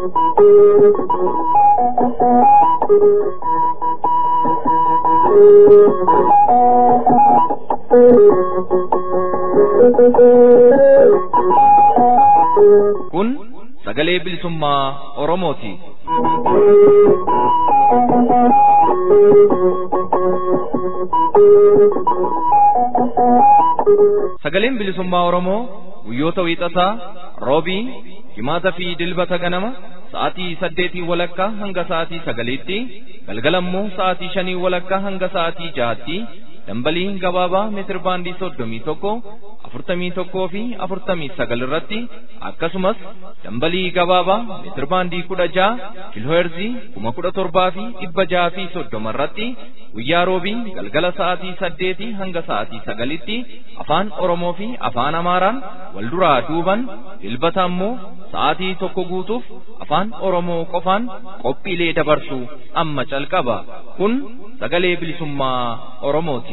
Kun sagalee bilisummaa Oromooti. Sagaleen bilisummaa Oromoo guyyoota wiixataa, roobii, jimaataa fi dilbata ganama sa'aatii saddeetii walakkaa hanga sa'aatii sagaliitti, galgalammoo sa'aatii shanii walakkaa hanga sa'aatii jahaatti dambalii gabaabaa meetir baandii soddomii tokko afurtamii tokkoo fi afurtamii sagal irratti akkasumas dambalii gabaabaa meetir baandii kudha jaha kiilooherzii kuma kudha torbaa fi dhibba jaha fi soddoma irratti guyyaa roobii galgala sa'aatii saddeetii hanga sa'aatii sagalitti afaan oromoo fi afaan amaaraan wal duraa duuban dilbata ammoo sa'aatii tokko guutuuf afaan oromoo qofaan qophiilee dabarsu amma calqaba kun sagalee bilisummaa oromooti.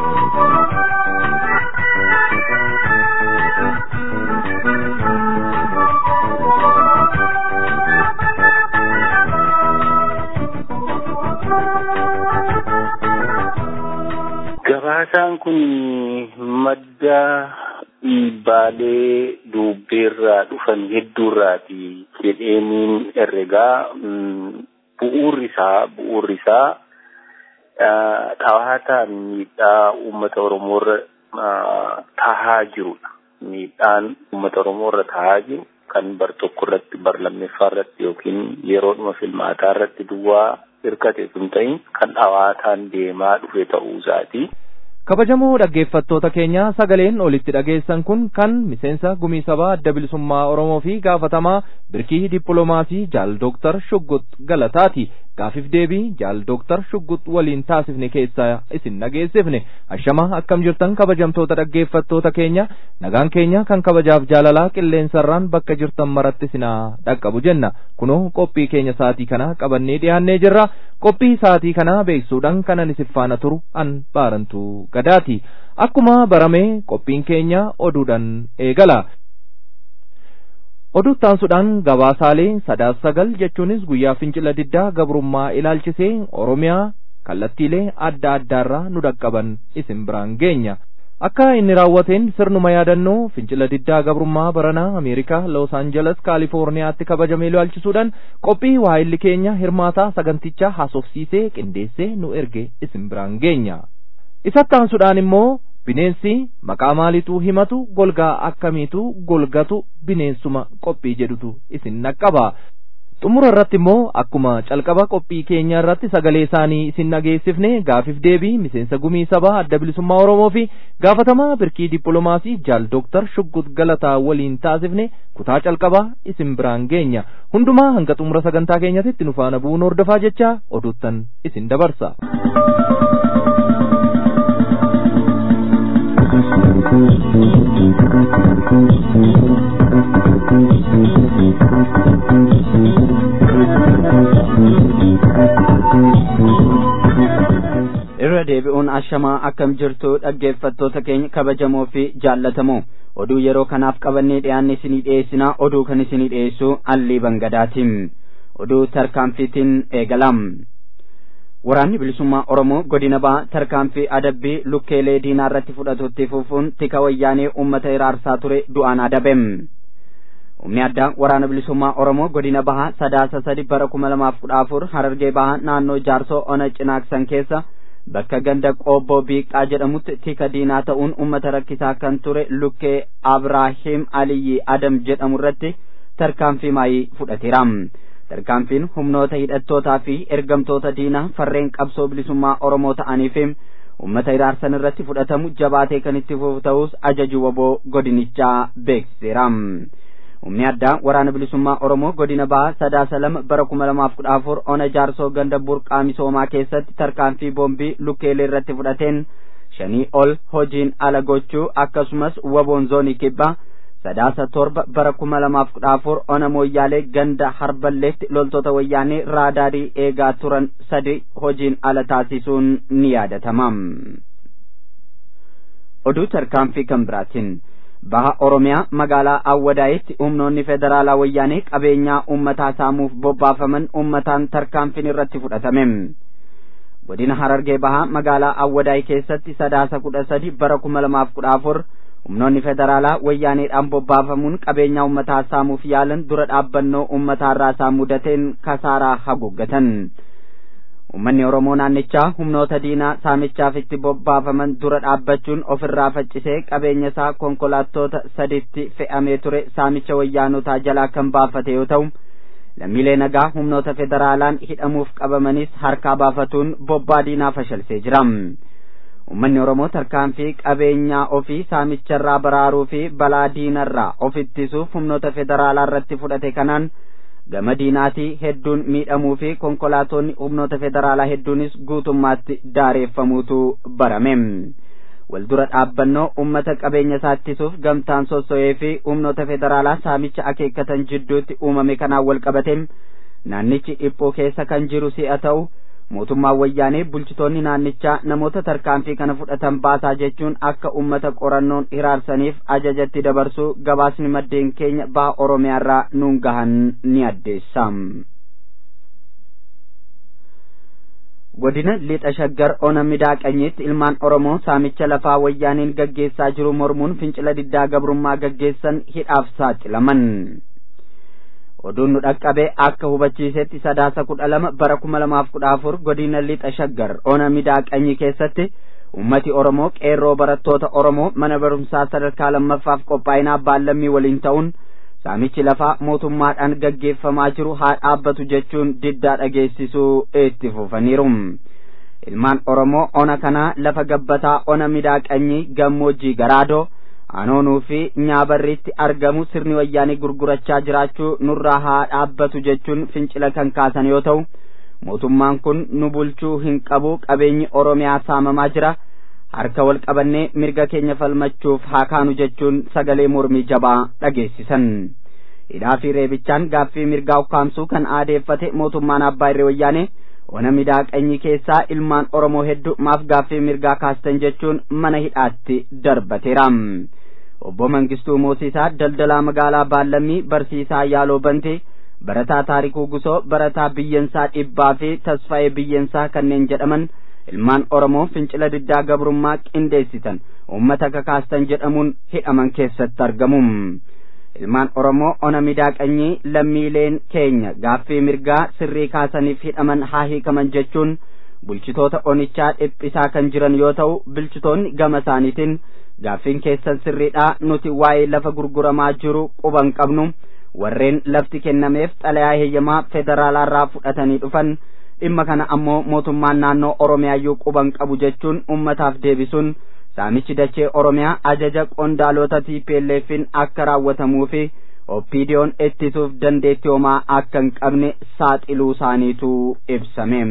Gabaasaan kun madda dhiibbaalee dubbeerraa dhufan hedduurraati jedheeniin herregaa bu'uurri isaa bu'uurri isaa dhawaataan miidhaa uummata Oromoorra tahaa jirudha. Miidhaan uummata Oromoorra tahaa jiru kan bar tokko irratti bar lammeeffaa irratti yookiin yeroodhuma filmaataa irratti duwwaa hirkate sun ta'in kan dhawaataan deemaa dhufe ta'uu isaati. kabajamoo dhaggeeffattoota keenya sagaleen olitti dhageessan kun kan miseensa gumii sabaa adda bilisummaa oromoo fi gaafatamaa birkii dippiloomaasii jaal dooktar shuggut galataati gaafiif deebii jaal dooktar shuggut waliin taasifne keessaa isin dhageessifne ashama akkam jirtan kabajamtoota dhaggeeffattoota keenya nagaan keenya kan kabajaaf jaalalaa qilleensarraan bakka jirtan maratti isinaa dhaqqabu jenna kunoo qophii keenya sa'aatii kana qabannee dhiyaannee jirra qophii sa'aatii kana beeksuudhaan kanan isin faana turu an baarantu gadaati akkuma barame qophiin keenya oduudhaan eegala oduu taansuudhaan gabaasaalee sadaas sagal jechuunis guyyaa fincila diddaa gabrummaa ilaalchisee oromiyaa kallattiilee adda addaarraa nu dhaqqaban isin biraan geenya akka inni raawwateen sirnuma yaadannoo fincila diddaa gabrummaa baranaa ameerikaa los aanjeles kaalifoorniyaatti kabajamee ilaalchisuudhaan qophii waa'illi keenya hirmaataa sagantichaa haasofsiisee qindeessee nu erge isin biraan geenya isatti aansuudhaan immoo bineensi maqaa maaliituu himatu golgaa akkamiitu golgatu bineensuma qophii jedhutu isin naqqaba xumura irratti immoo akkuma calqaba qophii keenya irratti sagalee isaanii isin dhageessifne gaafiif deebii miseensa gumii sabaa adda bilisummaa oromoo fi gaafatamaa birkii dippiloomaasii jaal dooktar shuggut galataa waliin taasifne kutaa calqabaa isin biraan geenya hundumaa hanga xumura sagantaa keenyatti nu faana bu'uun hordofaa jecha oduuttan isin dabarsa. irra deebi'uun ashamaa akkam jirtu dhaggeeffattoota keenya kabajamoo fi jaallatamoo oduu yeroo kanaaf qabannee dhiyaanne isinii dhiyeessinaa oduu kan isinii dhiyeessu allii bangadaatiin oduu tarkaanfiitiin eegalam waraanni bilisummaa oromoo godina baha tarkaanfii adabbii lukkeelee diinaa irratti fudhatutti fufuun tika wayyaanee uummata iraarsaa ture du'aan adabem humni addaa waraana bilisummaa oromoo godina bahaa sadaasa sadi bara kuma lamaaf kudha afur harargee bahaa naannoo jaarsoo ona cinaaksan keessa bakka ganda qoobboo biiqaa jedhamutti tika diinaa ta'uun ummata rakkisaa kan ture lukkee abraahim aliyyi adam jedhamu irratti tarkaanfii maayii fudhateera tarkaanfiin humnoota hidhattootaa fi ergamtoota diinaa farreen qabsoo bilisummaa oromoo ta'anii fi ummata iraarsan irratti fudhatamu jabaatee kan itti fufu ta'us ajaju waboo godinichaa beeksiseera humni addaa waraana bilisummaa oromoo godina bahaa sadaasa lama bara kuma lamaaf kudha afur ona jaarsoo ganda burqaa misoomaa keessatti tarkaanfii boombii lukkeelee irratti fudhateen shanii ol hojiin ala gochuu akkasumas waboon zoonii kibbaa sadaasa torba bara kuma lamaaf kudha afur ona mooyyaalee ganda harballeetti loltoota wayyaanee raadaarii eegaa turan sadi hojiin ala taasisuun ni yaadatama oduu tarkaanfii kan biraatiin baha oromiyaa magaalaa awwadaayitti humnoonni federaalaa wayyaanee qabeenyaa ummataa saamuuf bobbaafaman ummataan tarkaanfiin irratti fudhatame godina harargee bahaa magaalaa awwadaay keessatti sadaasa kudha sadi bara kuma lamaaf kudha afur humnoonni federaalaa wayyaaneedhaan bobbaafamuun qabeenyaa ummataa saamuuf yaalan dura dhaabbannoo ummataarraa isaan mudateen kasaaraa haguuggatan ummanni oromoo naannichaa humnoota diinaa saamichaaf itti bobbaafaman dura dhaabbachuun ofirraa faccisee qabeenya isaa konkolaattota saditti fe'amee ture saamicha wayyaanotaa jalaa kan baafate yoo ta'u lammiilee nagaa humnoota federaalaan hidhamuuf qabamanis harkaa baafatuun bobbaa diinaa fashalsee jira ummanni oromoo tarkaanfii qabeenyaa ofii saamicharraa baraaruu fi balaa diinarraa of ittisuuf humnoota federaalaa irratti fudhate kanaan gama diinaatii hedduun miidhamuu fi konkolaatonni humnoota federaalaa hedduunis guutummaatti daareeffamuutu barame waldura dhaabbannoo ummata qabeenya isaa ittisuuf gamtaan sosso'ee fi humnoota federaalaa saamicha akeekkatan jidduutti uumame kanaan wal qabate naannichi dhiphoo keessa kan jiru si'a ta'u mootummaan wayyaanee bulchitoonni naannichaa namoota tarkaanfii kana fudhatan baasaa jechuun akka ummata qorannoon hiraarsaniif ajajatti dabarsuu gabaasni maddeen keenya baha oromiyaarraa nuun gahan ni addeessa. godina lixa shaggar ona midaaqanyitti ilmaan oromoo saamicha lafaa wayyaaniin gaggeessaa jiru mormuun fincila diddaa gabrummaa gaggeessan hidhaaf saaxilaman. oduun nu dhaqqabe akka hubachiisetti sadaasa kudha lama bara kuma lamaaf kudha afur godina lixa shaggar ona midaaqanyi keessatti ummati oromoo qeerroo barattoota oromoo mana barumsaa sadarkaa lammaffaaf qophaa'inaa baallammii waliin ta'uun saamichi lafaa mootummaadhaan gaggeeffamaa jiru haa dhaabbatu jechuun diddaa dhageessisuu itti fufaniiru ilmaan oromoo ona kanaa lafa gabbataa ona midaaqanyi gammoojjii garaadoo anoonuu fi nyaabarriitti argamu sirni wayyaanii gurgurachaa jiraachuu nurraa haa dhaabbatu jechuun fincila kan kaasan yoo ta'u mootummaan kun nu bulchuu hin qabu qabeenyi oromiyaa saamamaa jira harka wal qabannee mirga keenya falmachuuf haa kaanu jechuun sagalee mormii jabaa dhageessisan hidhaa fi reebichaan gaaffii mirgaa ukkaamsuu kan aadeeffate mootummaan abbaa irree wayyaanee ona midaaqanyi keessaa ilmaan oromoo hedduu maaf gaaffii mirgaa kaastan jechuun mana hidhaatti darbateera obbo Mangistuu Moosiisaa daldalaa magaalaa Baallammii barsiisaa Yaaloo Bantee barataa Taarikuu Gusoo barataa Biyyensaa Dhibbaa fi Tasfaa'ee Biyyensaa kanneen jedhaman ilmaan Oromoo fincila diddaa gabrummaa qindeessitan uummata kakaastan jedhamuun hidhaman keessatti argamu. ilmaan Oromoo ona midaaqanyii lammiileen keenya gaaffii mirgaa sirrii kaasaniif hidhaman haa hiikaman jechuun bulchitoota onichaa dhiphisaa kan jiran yoo ta'u bulchitoonni gama isaaniitiin gaaffiin keessan sirriidhaa nuti waa'ee lafa gurguramaa jiru quban qabnu warreen lafti kennameef xalayaa heeyyamaa federaalaarraa fudhatanii dhufan dhimma kana ammoo mootummaan naannoo oromiyaayyuu quban qabu jechuun ummataaf deebisuun saamichi dachee oromiyaa ajaja qondaalota tiipeelleefin akka raawwatamuu fi oppiidiyoon ittisuuf dandeettii homaa akka hin qabne saaxiluu isaaniitu ibsame.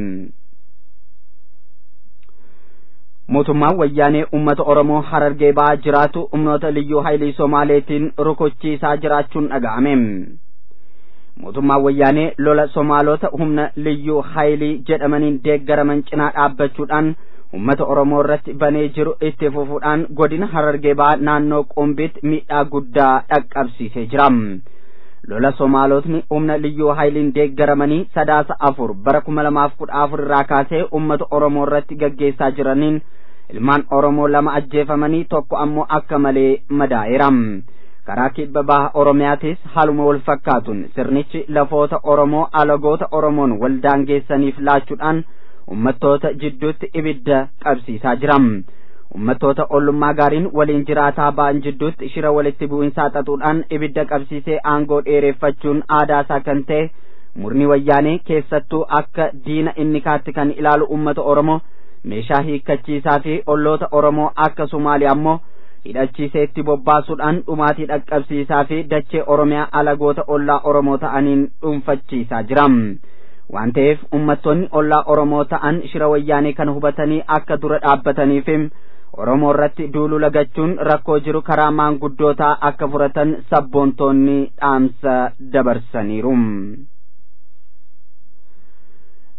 mootummaan wayyaanee ummata oromoo harargee ba'aa jiraatu humnoota liyyuu haayilii somaaleetiin rukuchiisaa jiraachuun dhaga'ame mootummaan wayyaanee lola somaalota humna liyyuu haayilii jedhamaniin deeggaraman cinaa dhaabbachuudhaan ummata oromoo irratti banee jiru itti fufuudhaan godina harargee ba'aa naannoo qumbiitti miidhaa guddaa dhaqqabsiisee jira lola somaalotni humna liyyuu haayiliin deeggaramanii sadaasa afur bara kuma lamaaf kudha afur irraa kaasee ummata oromoo irratti gaggeessaa jiraniin ilmaan oromoo lama ajjeefamanii tokko ammoo akka malee madaa'eera karaa kibba baha oromiyaatis haaluma wal fakkaatuun sirnichi lafoota oromoo alagoota oromoon wal daangeessaniif laachuudhaan ummattoota jidduutti ibidda qabsiisaa jira ummattoota ollummaa gaariin waliin jiraataa ba'an jidduutti shira walitti bu'insaa xaxuudhaan ibidda qabsiisee aangoo dheereffachuun aadaasaa kan ta'e murni wayyaanee keessattuu akka diina inni kaatti kan ilaalu ummata oromoo meeshaa hiikkachiisaa fi olloota oromoo akka sumaaliyaa ammoo hidhachiisee itti bobbaasuudhaan dhumaatii dhaqqabsiisaa fi dachee oromiyaa alagoota ollaa oromoo ta'aniin dhuunfachiisaa jira waan ta'eef ummattoonni ollaa oromoo ta'an shira wayyaanee kana hubatanii akka dura dhaabbataniif oromoo irratti duulu lagachuun rakkoo jiru karaa maanguddootaa akka furatan sabboontoonni dhaamsa dabarsaniiru.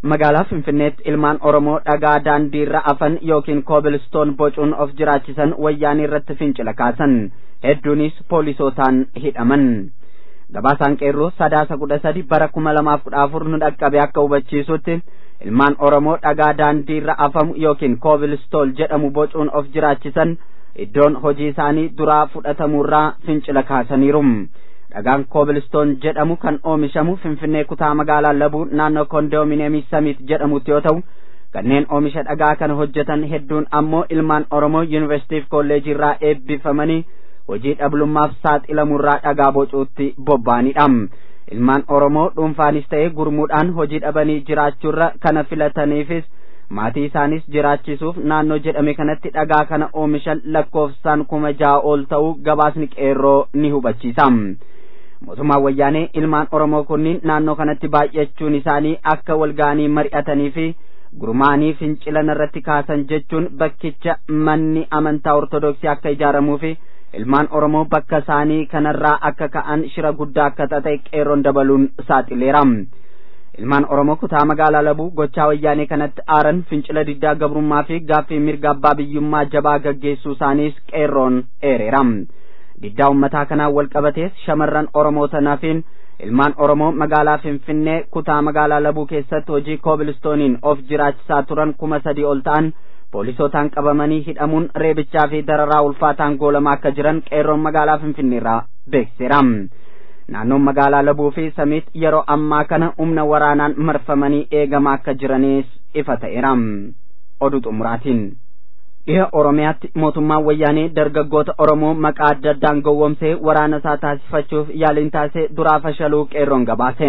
magaalaa finfinneetti ilmaan oromoo dhagaa daandiirra afan yookiin koobilistoon bocuun of jiraachisan wayyaanii irratti fincila kaasan hedduunis poolisootaan hidhaman gabaasaan qeerroo sadaasa kudha sadi bara kuma lamaaf kudha afur nu dhaqqabe akka hubachiisutti ilmaan oromoo dhagaa daandiirra afamu yookiin koobilistool jedhamu bocuun of jiraachisan iddoon hojii isaanii duraa fudhatamuurraa fincila kaasaniiru dhagaan koobilistoon jedhamu kan oomishamu finfinnee kutaa magaalaa labuu naannoo kondominiyeemii samiit jedhamutti yoo ta'u kanneen oomisha dhagaa kana hojjetan hedduun ammoo ilmaan oromoo yuunivarsiitiif kolleejii irraa eebbifamanii hojii dhablummaaf saaxilamurraa dhagaa bocuutti bobba'anidha ilmaan oromoo dhuunfaanis ta'ee gurmuudhaan hojii dhabanii jiraachuurra kana filataniifis maatii isaanis jiraachisuuf naannoo jedhame kanatti dhagaa kana oomishan lakkoofsaan kuma ja'a ol ta'uu gabaasni qeerroo ni hubachiisa mootummaan wayyaanee ilmaan oromoo kunniin naannoo kanatti baay'achuun isaanii akka walga'anii mari'atanii fi gurmaanii fincilan irratti kaasan jechuun bakkicha manni amantaa ortodoksii akka ijaaramuu fi ilmaan oromoo bakka isaanii kanarraa akka ka'an shira guddaa akka ta'e qeerroon dabaluun saaxileera ilmaan oromoo kutaa magaalaa labuu gochaa wayyaanee kanatti aaran fincila diddaa gabrummaa fi gaaffii mirga abbaa biyyummaa jabaa gaggeessuu isaaniis qeerroon eereera diddaa ummataa kanaan wal qabatees shamarran oromoo tanaafiin ilmaan oromoo magaalaa finfinnee kutaa magaalaa labuu keessatti hojii koobilistooniin of jiraachisaa turan kuma sadii ol ta'an poolisootaan qabamanii hidhamuun reebichaa fi dararaa ulfaataan goolamaa akka jiran qeerroon magaalaa finfinneerraa beeksiseera naannoon magaalaa labuu fi samiit yeroo ammaa kana humna waraanaan marfamanii eegamaa akka jiranis ifa ta'eera oduu xumuraatiin dhiha oromiyaatti mootummaan wayyaanee dargaggoota oromoo maqaa adda addaan gowwomsee waraana isaa taasifachuuf yaaliin taasise duraa fashaluu qeerroon gabaase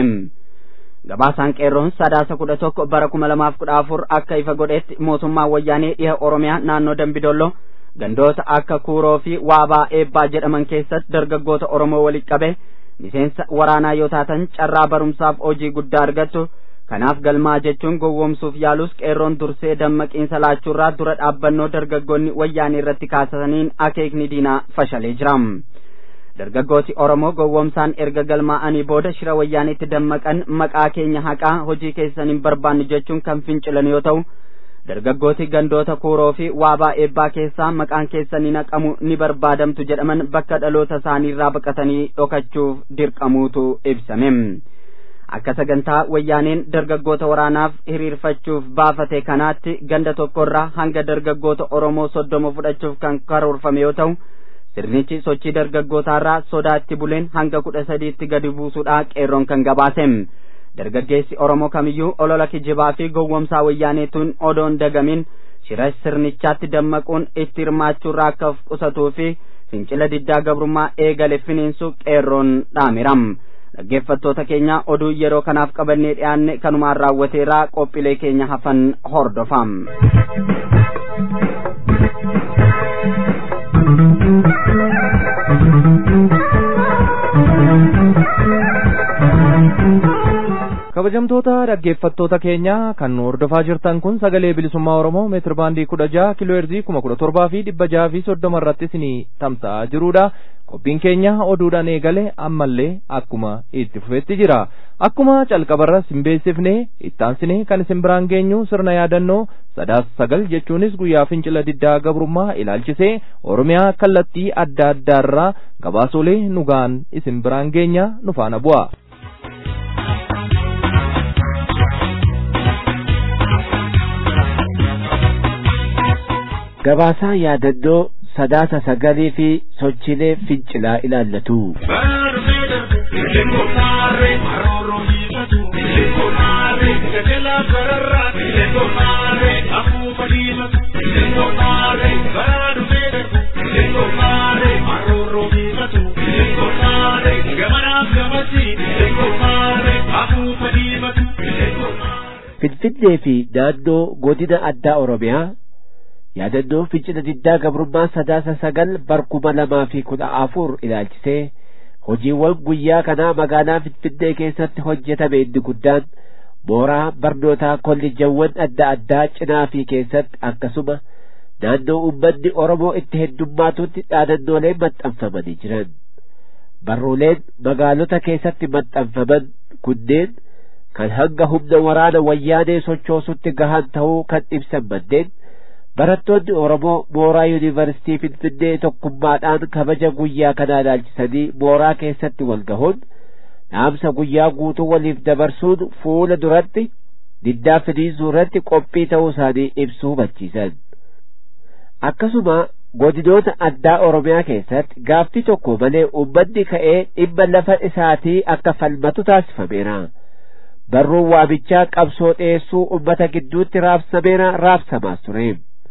gabaasaan qeerroon sadaasa kudha tokko bara kuma lamaaf kudha afur akka ifa godhetti mootummaan wayyaanee dhiha oromiyaa naannoo dambidolloo gandoota akka kuuroo fi waabaa eebbaa jedhaman keessatti dargaggoota oromoo walitti qabe miseensa waraanaa yoo taatan carraa barumsaaf hojii guddaa argattu kanaaf galmaa jechuun gowwomsuuf yaalus qeerroon dursee dammaqiinsa laachuurraa dura dhaabbannoo dargaggoonni wayyaanee irratti kaasaniin akeekni diinaa fashalee jira dargaggooti oromoo gowwomsaan erga galmaa'anii booda shira wayyaaneetti dammaqan maqaa keenya haqaa hojii keessan hin barbaannu jechuun kan fincilan yoo ta'u dargaggooti gandoota kuuroo fi waabaa eebbaa keessaa maqaan keessan hin haqamu ni barbaadamtu jedhaman bakka dhaloota isaaniirraa baqatanii dhokachuuf dirqamuutu ibsame akka sagantaa wayyaaneen dargaggoota waraanaaf hiriirfachuuf baafate kanaatti ganda tokkorraa hanga dargaggoota oromoo soddoma fudhachuuf kan karoorfame yoo ta'u sirnichi sochii dargaggootaarraa sodaatti buleen hanga kudha sadiitti gadi buusuudha qeerroon kan gabaase dargaggeessi oromoo kamiyyuu olola kijibaa fi gowwomsaa wayyaaneetuun odoon dagamin shira sirnichaatti dammaquun itti hirmaachuurraa akka of qusatuu fi fincila diddaa gabrummaa eegale finiinsu qeerroon dhaamiram dhaggeeffattoota keenya oduu yeroo kanaaf qabannee dhiyaanne kanumaan raawwateeraa qophiilee keenya hafan hordofam. kabajamtoota dhaggeeffattoota keenya kan nu hordofaa jirtan kun sagalee bilisummaa oromoo meetir baandii kudha jaha kiloo heerzii kuma kudha torbaa fi dhibba jaha fi soddoma irratti isinii tamsa'aa jirudha qophiin keenya oduudhaan eegale ammallee akkuma itti fufetti jira akkuma calqabarra simbeessifne ittaansine kan isin biraan geenyu sirna yaadannoo sadaasa sagal jechuunis guyyaa fincila diddaa gabrummaa ilaalchisee oromiyaa kallattii adda addaarraa gabaasolee nugaan isin biraan geenya nu faana bu'a. gabaasaa yaadannoo sadaasa sagalii fi sochiilee fincilaa ilaallatu. Finfinnee fi naannoo godina addaa Oromiyaa yaadannoo fincila diddaa gabrummaa sadaasa sagal barkuma lamaa fi kudha afur ilaalchisee hojiiwwan guyyaa kanaa magaalaa Finfinnee keessatti hojjetame inni guddaan mooraa barnootaa kolleejjawwan adda addaa cinaa fi keessatti akkasuma naannoo uummanni Oromoo itti heddummaatutti dhaadannoolee maxxanfamanii jiran. Barruuleen magaalota keessatti maxxanfaman kunneen kan hanga humna waraana wayyaanee sochoosutti gahan ta'uu kan ibsan maddeen barattoonni Oromoo mooraa yuunivarsiitii Finfinnee tokkummaadhaan kabaja guyyaa kanaa ilaalchisanii mooraa keessatti wal gahuun dhaamsa guyyaa guutuu waliif dabarsuun fuula duratti diddaa finiinsuu irratti qophii ta'uu isaanii ibsuu hubachiisan. Akkasuma godinoota addaa Oromiyaa keessatti gaaffii tokko malee uummanni ka'ee dhimma lafa isaatii akka falmatu taasifameera. Barruun waamichaa qabsoo dhiyeessuu uummata gidduutti raabsameera raabsamaas ture.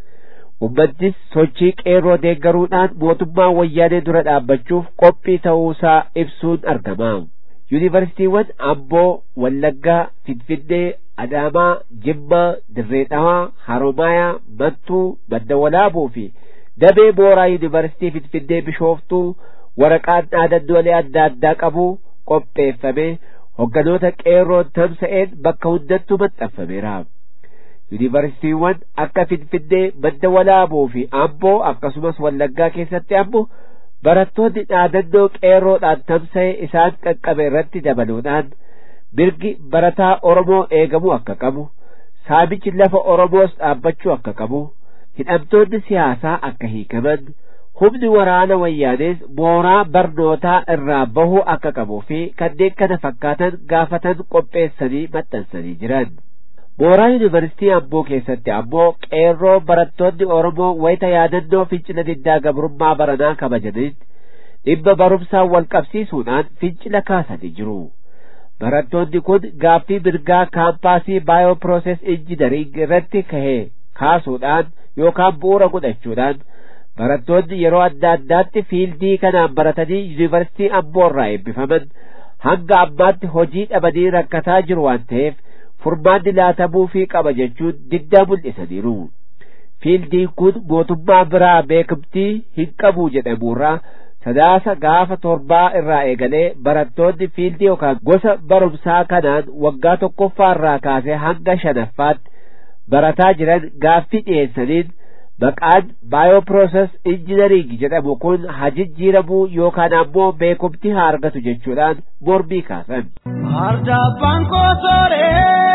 Uummannis sochii qeerroo deeggaruudhaan mootummaa wayyaanee dura dhaabbachuuf qophii ta'uusaa ibsuun argama. Yuunivarsiitiiwwan Amboo, Wallaggaa, Finfinnee, Adaamaa, Jimmaa, Dirree Dhawaa, Haromaayaa, Mattuu, Madda Walaabuu fi Damee Mooraa Yuunivarsiitii Finfinnee Bishooftuu waraqaan dhaadannoolee adda addaa qabu qopheeffame hogganoota qeerroon tamsa'een bakka hundattuu maxxanfameera. Yuunivarsiitiiwwan akka Finfinnee, Madda Walaabuu fi Amboo akkasumas Wallaggaa keessatti ammoo barattoonni dhaadannoo qeerroodhaan tamsa'e isaan qaqqabe irratti dabaluudhaan mirgi barataa Oromoo eegamuu akka qabu, saamichi lafa Oromoos dhaabbachuu akka qabu, hidhamtoonni siyaasaa akka hiikaman, humni waraana wayyaanees mooraa barnootaa irraa bahuu akka qabuu fi kanneen kana fakkaatan gaafatan qopheessanii maxxansanii jiran. Mooraa Yuunivarsiitii Amboo keessatti ammoo qeerroo barattoonni Oromoo wayita yaadannoo fincila diddaa gabrummaa baranaa kabajanitti dhimma barumsaan wal qabsiisuudhaan fincila kaasanii jiru. Barattoonni kun gaaffii mirgaa kaampaasii baayoopirooses injinariing irratti kahee kaasuudhaan yookaan bu'uura godhachuudhaan barattoonni yeroo adda addaatti fiildii kanaan baratanii yuunivarsiitii Amboo irraa eebbifaman hanga ammaatti hojii dhabanii rakkataa jiru waan ta'eef furmaanni laatamuufii qaba jechuun diddaa mul'isaniiru. Fiildiin kun mootummaa biraa beekamtii hin qabu jedhamurraa sadaasa gaafa torbaa irraa eegalee barattoonni fiildii yookaan gosa barumsaa kanaan waggaa tokkoffaa irraa kaasee hanga shanaffaatti barataa jiran gaaffii dhiyeessaniin maqaan baayoopirooses injinariing jedhamu kun hajijjiiramuu yookaan ammoo beekumtii haa argatu jechuudhaan mormii kaasan. Ardabbaan koosoree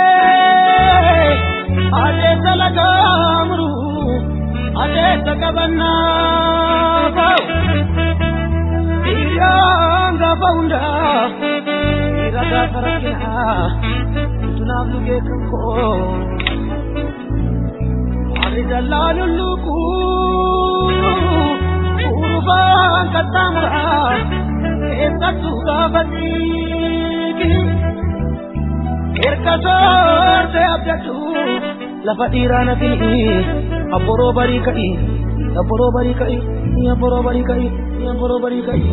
adeessa lagaamuru adeessa qabannaa ba'u dhiiraan gaafa hundaa dhiira gaafa rakkinaa tunaaf lugee kan koo ani dallaa lulluquu urubaan qaxxaamuraa keessattuu gaafa dhiigi erga soorte abdadhu lafa dhiiraa nafini abboroo barii ka'i abboroo barii ka'i abboroo barii ka'i abboroo barii ka'i.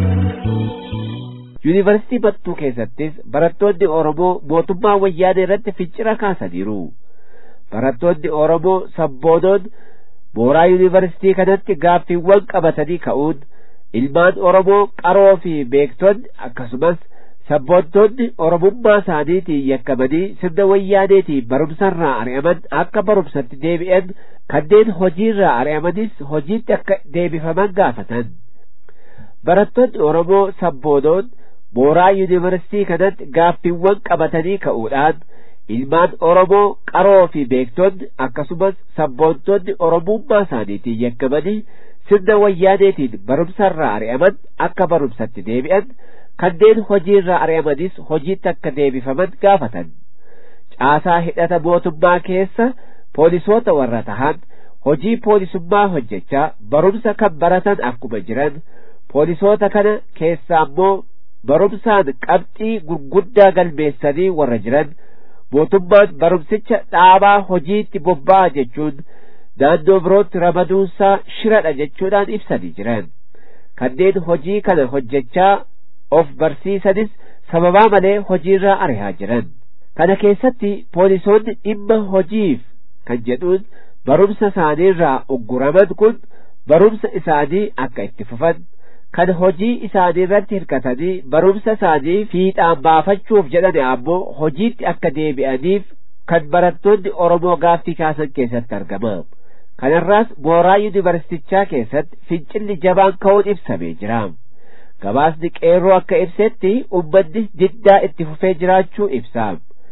Yuunivarsiitii Battuu keessattis barattoonni Oromoo mootummaa wayyaanee irratti fincila kaasaniiru. Barattoonni Oromoo sabboonoon mooraa yuunivarsiitii kanatti gaaffiiwwan qabatanii ka'uun ilmaan Oromoo qaroo fi beektonni akkasumas sabboontonni Oromummaa isaaniitiin yakkamanii sirna wayyaaneetiin barumsarraa ari'aman akka barumsatti deebi'an kanneen hojiirraa ari'amanis hojiitti akka deebifaman gaafatan. Barattoonni Oromoo sabboonoon mooraa yuunivarsiitii kanatti gaaffiiwwan qabatanii ka'uudhaan ilmaan Oromoo qaroo fi beektonni akkasumas sabboontonni Oromummaa isaaniitiin yakkamanii sirna wayyaaneetiin barumsarraa ari'aman akka barumsatti deebi'an kanneen hojiirraa ari'amanis hojiitti akka deebifaman gaafatan. Caasaa hidhata mootummaa keessa poolisoota warra tahan hojii poolisummaa hojjechaa barumsa kan baratan akkuma jiran poolisoota kana keessa ammoo barumsaan qabxii gurguddaa galmeessanii warra jiran mootummaan barumsicha dhaabaa hojiitti bobba'a jechuun naannoo birootti ramaduunsaa shiradha jechuudhaan ibsanii jiran kanneen hojii kana hojjechaa of barsiisanis sababaa malee hojiirraa ari'aa jiran kana keessatti poolisoonni dhimma hojiif kan jedhuun barumsa isaaniirraa ugguraman kun barumsa isaanii akka itti fufan kan hojii isaanii irratti hirkatanii barumsa isaanii fiixaan baafachuuf jedhan ammoo hojiitti akka deebi'aniif kan barattoonni Oromoo gaaffii kaasan keessatti argama. Kanarraas mooraa yuunivarsiitichaa keessatti fincilli jabaan ka'uun ibsamee jira. Gabaasni qeerroo akka ibsetti uummanni diddaa itti fufee jiraachuu ibsa.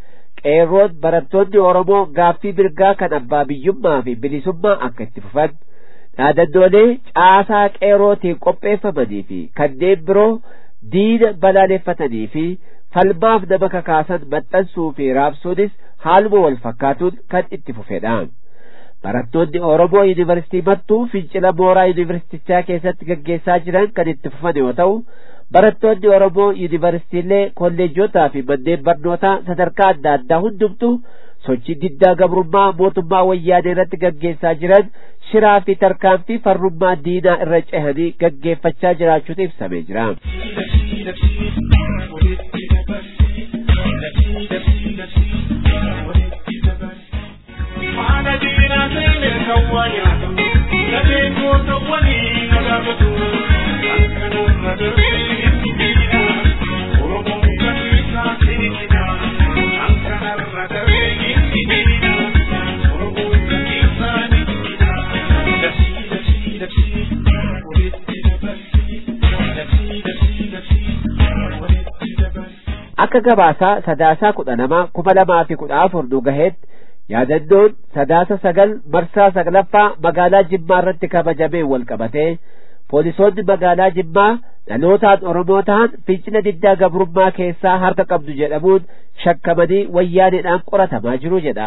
qeerroon barattoonni Oromoo gaaffii mirgaa kan abbaa biyyummaa fi bilisummaa akka itti fufan dhaadannoolee caasaa qeerrootiin qopheeffamanii fi kanneen biroo diina balaaleffatanii fi falmaaf nama kakaasan maxxansuu fi raabsuunis haaluma wal fakkaatuun kan itti fufedha. Barattoonni Oromoo Yuunivarsiitii Mattuu fincila mooraa Yuunivarsiitichaa keessatti gaggeessaa jiran kan itti fufan yoo ta'u, barattoonni Oromoo Yuunivarsiitiilee kolleejotaa fi manneen barnootaa sadarkaa adda addaa hundumtu sochii diddaa gabrummaa mootummaa wayyaanee irratti gaggeessaa jiran shiraa fi tarkaanfii farrummaa diinaa irra cehanii gaggeeffachaa jiraachuutu ibsamee jira. Mana dina sele kawanya, nade koto wani nagabatu, ankanu nadabe dina, oromo kanisa dina, ankana nadabe dina, oromo kanisa dina, dasi dasi dasi, walitti dabasi, dasi dasi dasi, walitti dabasi. Akka gabaasaa sadaasaa kudha lama kuma lamaa fi kudha afur nu gaheetti yaadannoon sadaasa sagal marsaa saglaffaa magaalaa Jimmaa irratti kabajamee wal qabatee poolisoonni magaalaa Jimmaa dhalootaan Oromoo ta'an fincila diddaa gabrummaa keessaa harka qabdu jedhamuun shakkamanii wayyaaneedhaan qoratamaa jiru jedha.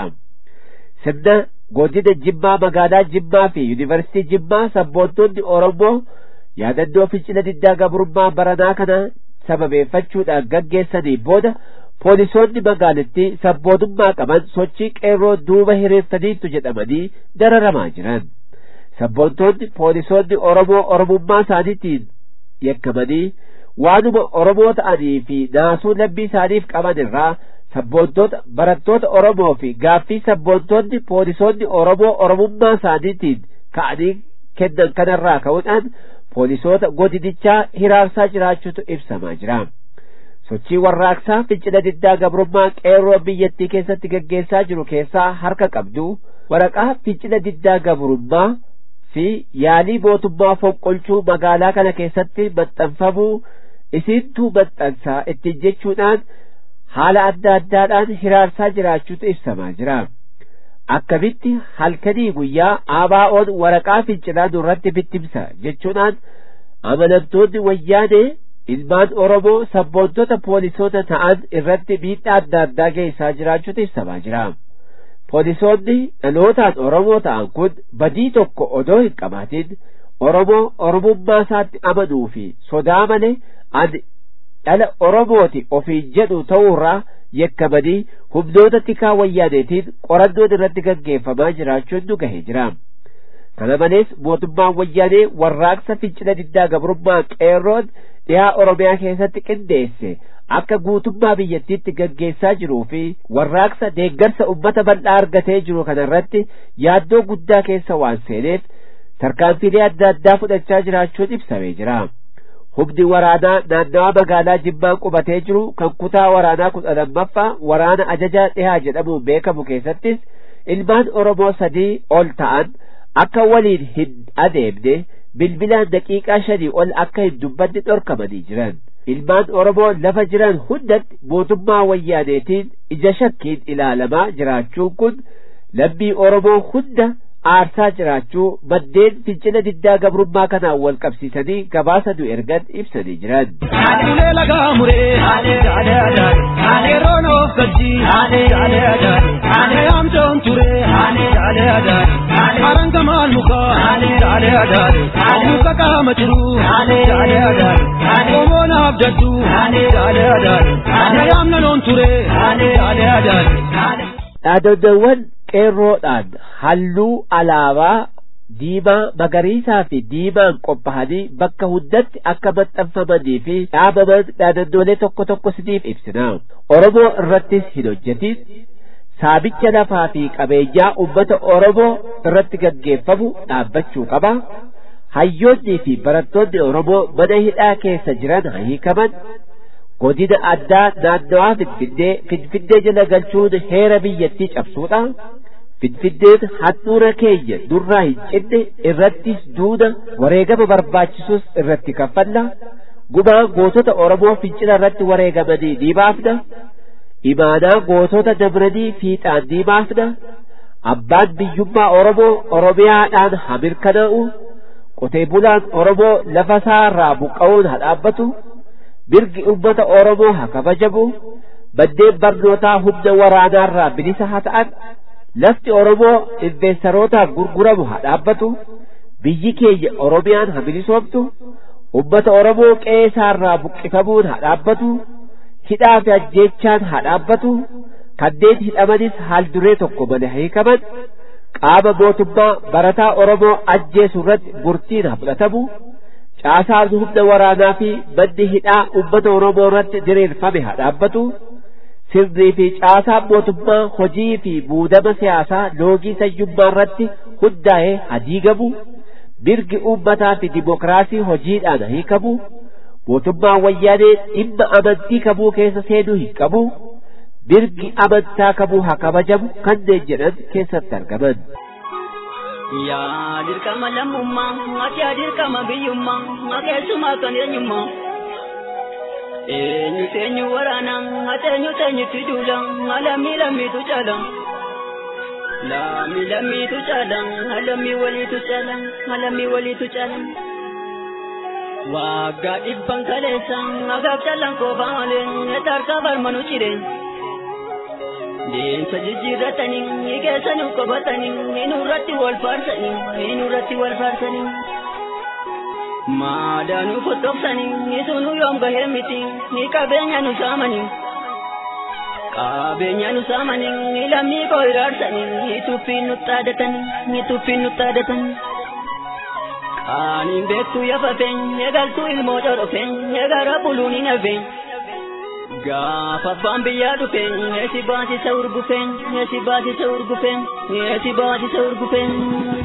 Sirna godina Jimmaa magaalaa Jimmaa fi Yuunivarsiitii Jimmaa sabboontonni Oromoo yaadannoo fincila diddaa gabrummaa baranaa kana sababeeffachuudhaan gaggeessanii booda poolisoonni magaalattii sabbootummaa qaban sochii qeerroo duuba hiriirsaniitu jedhamanii dararamaa jiran sabboontoonni poolisoonni oromoo oromummaa isaaniitiin yakkamanii waanuma oromoo ta'anii fi naasuu lammii isaaniif qaban irraa sabboontoota barattoota oromoo fi gaaffii sabboontoonni poolisoonni oromoo oromummaa isaaniitiin ka'anii kennan kanarraa ka'uudhaan poolisoota godinichaa hiraarsaa jiraachuutu ibsamaa jira. sochii warraaqsaa fincila diddaa gabrummaa qeerroo biyyattii keessatti gaggeessaa jiru keessaa harka qabdu waraqaa fincila diddaa gabrummaa fi yaalii mootummaa fonqolchuu magaalaa kana keessatti maxxanfamuu isiintuu maxxansaa ittiin jechuudhaan haala adda addaadhaan hiraarsaa jiraachuutu ibsamaa jira. akkamitti halkanii guyyaa ABO'n waraqaa fincilaa nurratti bittimsa jechuudhaan amanamtoonni wayyaanee ilmaan Oromoo sabboontota poolisoota ta'an irratti miidhaa adda addaa geessaa jiraachuutu ibsamaa jira. Poolisoonni dhalootaan Oromoo ta'an kun badii tokko odoo hin qabaatin Oromoo Oromummaa isaatti amanuu fi sodaa malee ani dhala Oromooti ofiin jedhu ta'uurraa yakkamanii humnoota tikaa wayyaaneetiin qorannoon irratti gaggeeffamaa jiraachuun nu gahee jira. Kana malees mootummaan wayyaanee warraaqsa fincila diddaa gabrummaa qeerroon dhiyaa Oromiyaa keessatti qindeesse akka guutummaa biyyattiitti gaggeessaa jiruu fi warraaqsa deeggarsa ummata bal'aa argatee jiru kanarratti yaaddoo guddaa keessa waan seeneef tarkaanfiilee adda addaa fudhachaa jiraachuun ibsamee jira. Humni waraanaa naannawaa magaalaa Jimmaan qubatee jiru kan kutaa waraanaa kudha lammaffaa waraana ajajaa dhihaa jedhamuun beekamu keessattis ilmaan Oromoo sadii ol ta'an akka waliin hin adeemne bilbilaan daqiiqaa shanii ol akka hin dubbanne dhorkamanii jiran. Ilmaan Oromoo lafa jiran hundatti mootummaa wayyaaneetiin ija shakkiin ilaalamaa jiraachuun kun lammii Oromoo hunda aarsaa jiraachuu maddeen fincila diddaa gabrummaa kanaan wal qabsiisanii gabaasa nu ergan ibsanii jiran. Ulee lagaa muree yaade adaare yaade roon of galchii yaade adaare yaade amtoon turee yaade adaare maranga maal mukaa yaade adaare muka qaama jiruu yaade adaare omoon abdaddu yaade adaare yaade amna loon turee yaade adaare. Dhaadannawwan qeerroodhaan halluu alaabaa diimaa magariisaa fi diimaan qophaa'anii bakka hundatti akka maxxanfamanii fi dhaabaman dhaadannoolee tokko tokko siniif ibsina. Oromoo irrattis hin hojjetin saabicha lafaa fi qabeenyaa ummata Oromoo irratti gaggeeffamu dhaabbachuu qaba. Hayyoonnii fi barattoonni Oromoo mana hidhaa keessa jiran hiikaman godina addaa naannawaa Finfinnee Finfinnee jala galchuun heera biyyattii cabsuudha. Finfinneen handhuura keenya nurraa hin cinne irrattis duuna wareegama barbaachisus irratti kaffalla. Gumaa gootota Oromoo fincila irratti wareegamanii ni baafna. imaanaa gootota dabranii fiixaan ni baafna abbaan biyyummaa oromoo oromiyaadhaan haa mirkanaa'u qotee bulaan oromoo lafa isaarraa buqqa'uun haa dhaabbatu mirgi ummata oromoo haa kabajamu manneen barnootaa humna waraanaarraa bilisa haa ta'an lafti oromoo investarootaaf gurguramu haa dhaabbatu biyyi keenya oromiyaan haa bilisoomtu ummata oromoo qe'ee isaarraa buqqifamuun haa dhaabbatu hidhaa fi ajjeechaan haa dhaabbatu kanneen hidhamanis haal duree tokko malee hiikaman qaama mootummaa barataa oromoo ajjeesu irratti murtiin haa fudhatamu caasaan humna waraanaa fi manni hidhaa ummata oromoo irratti diriirfame haa dhaabbatu sirnii fi caasaan mootummaa hojii fi muudama siyaasaa loogii sayyummaa irratti hundaa'ee haa diigamu mirgi uummataa fi dimokiraasii hojiidhaan haa hiikamu mootummaan wayyaanee dhimma amantii kamuu keessa seenuu hin qabu mirgi amantaa kamuu haa kabajamu kanneen jedhan keessatti argaman. Yaa dirqama lammummaa, ati yaa dirqama biyyummaa, ati keessumaa kan eenyummaa. Eenyu teenyu waraana, ati eenyu teenyutti duula, lammii lammiitu caala. Lammii lammiitu caala, lammii waliitu caala, lammii waliitu caala. Waggaa dhibban kaleessa, agaaf callaan koofaa malee, tarkaa barmanu ciree. Deemsa jijjiirratanii keessanuu qabatanii nurratti wal faarsanii nurratti wal faarsanii. Maadaanuu fottoqsanii sunuu yoom gahee miti ni qabeenya nu saamanii. Qabeenya nu saamanii lammii koo iraarsanii tuffiin nu xaadatanii tuffiin nu xaadatanii. Qaaniin beektuu yafafeen eegaltuu ilmoo corofeen eegara buluun hin hafeen. Gaafa abbaan biyyaa dhufeen eesi baasisa urgufeen eesi baasisa urgufeen eesi baasisa urgufeen.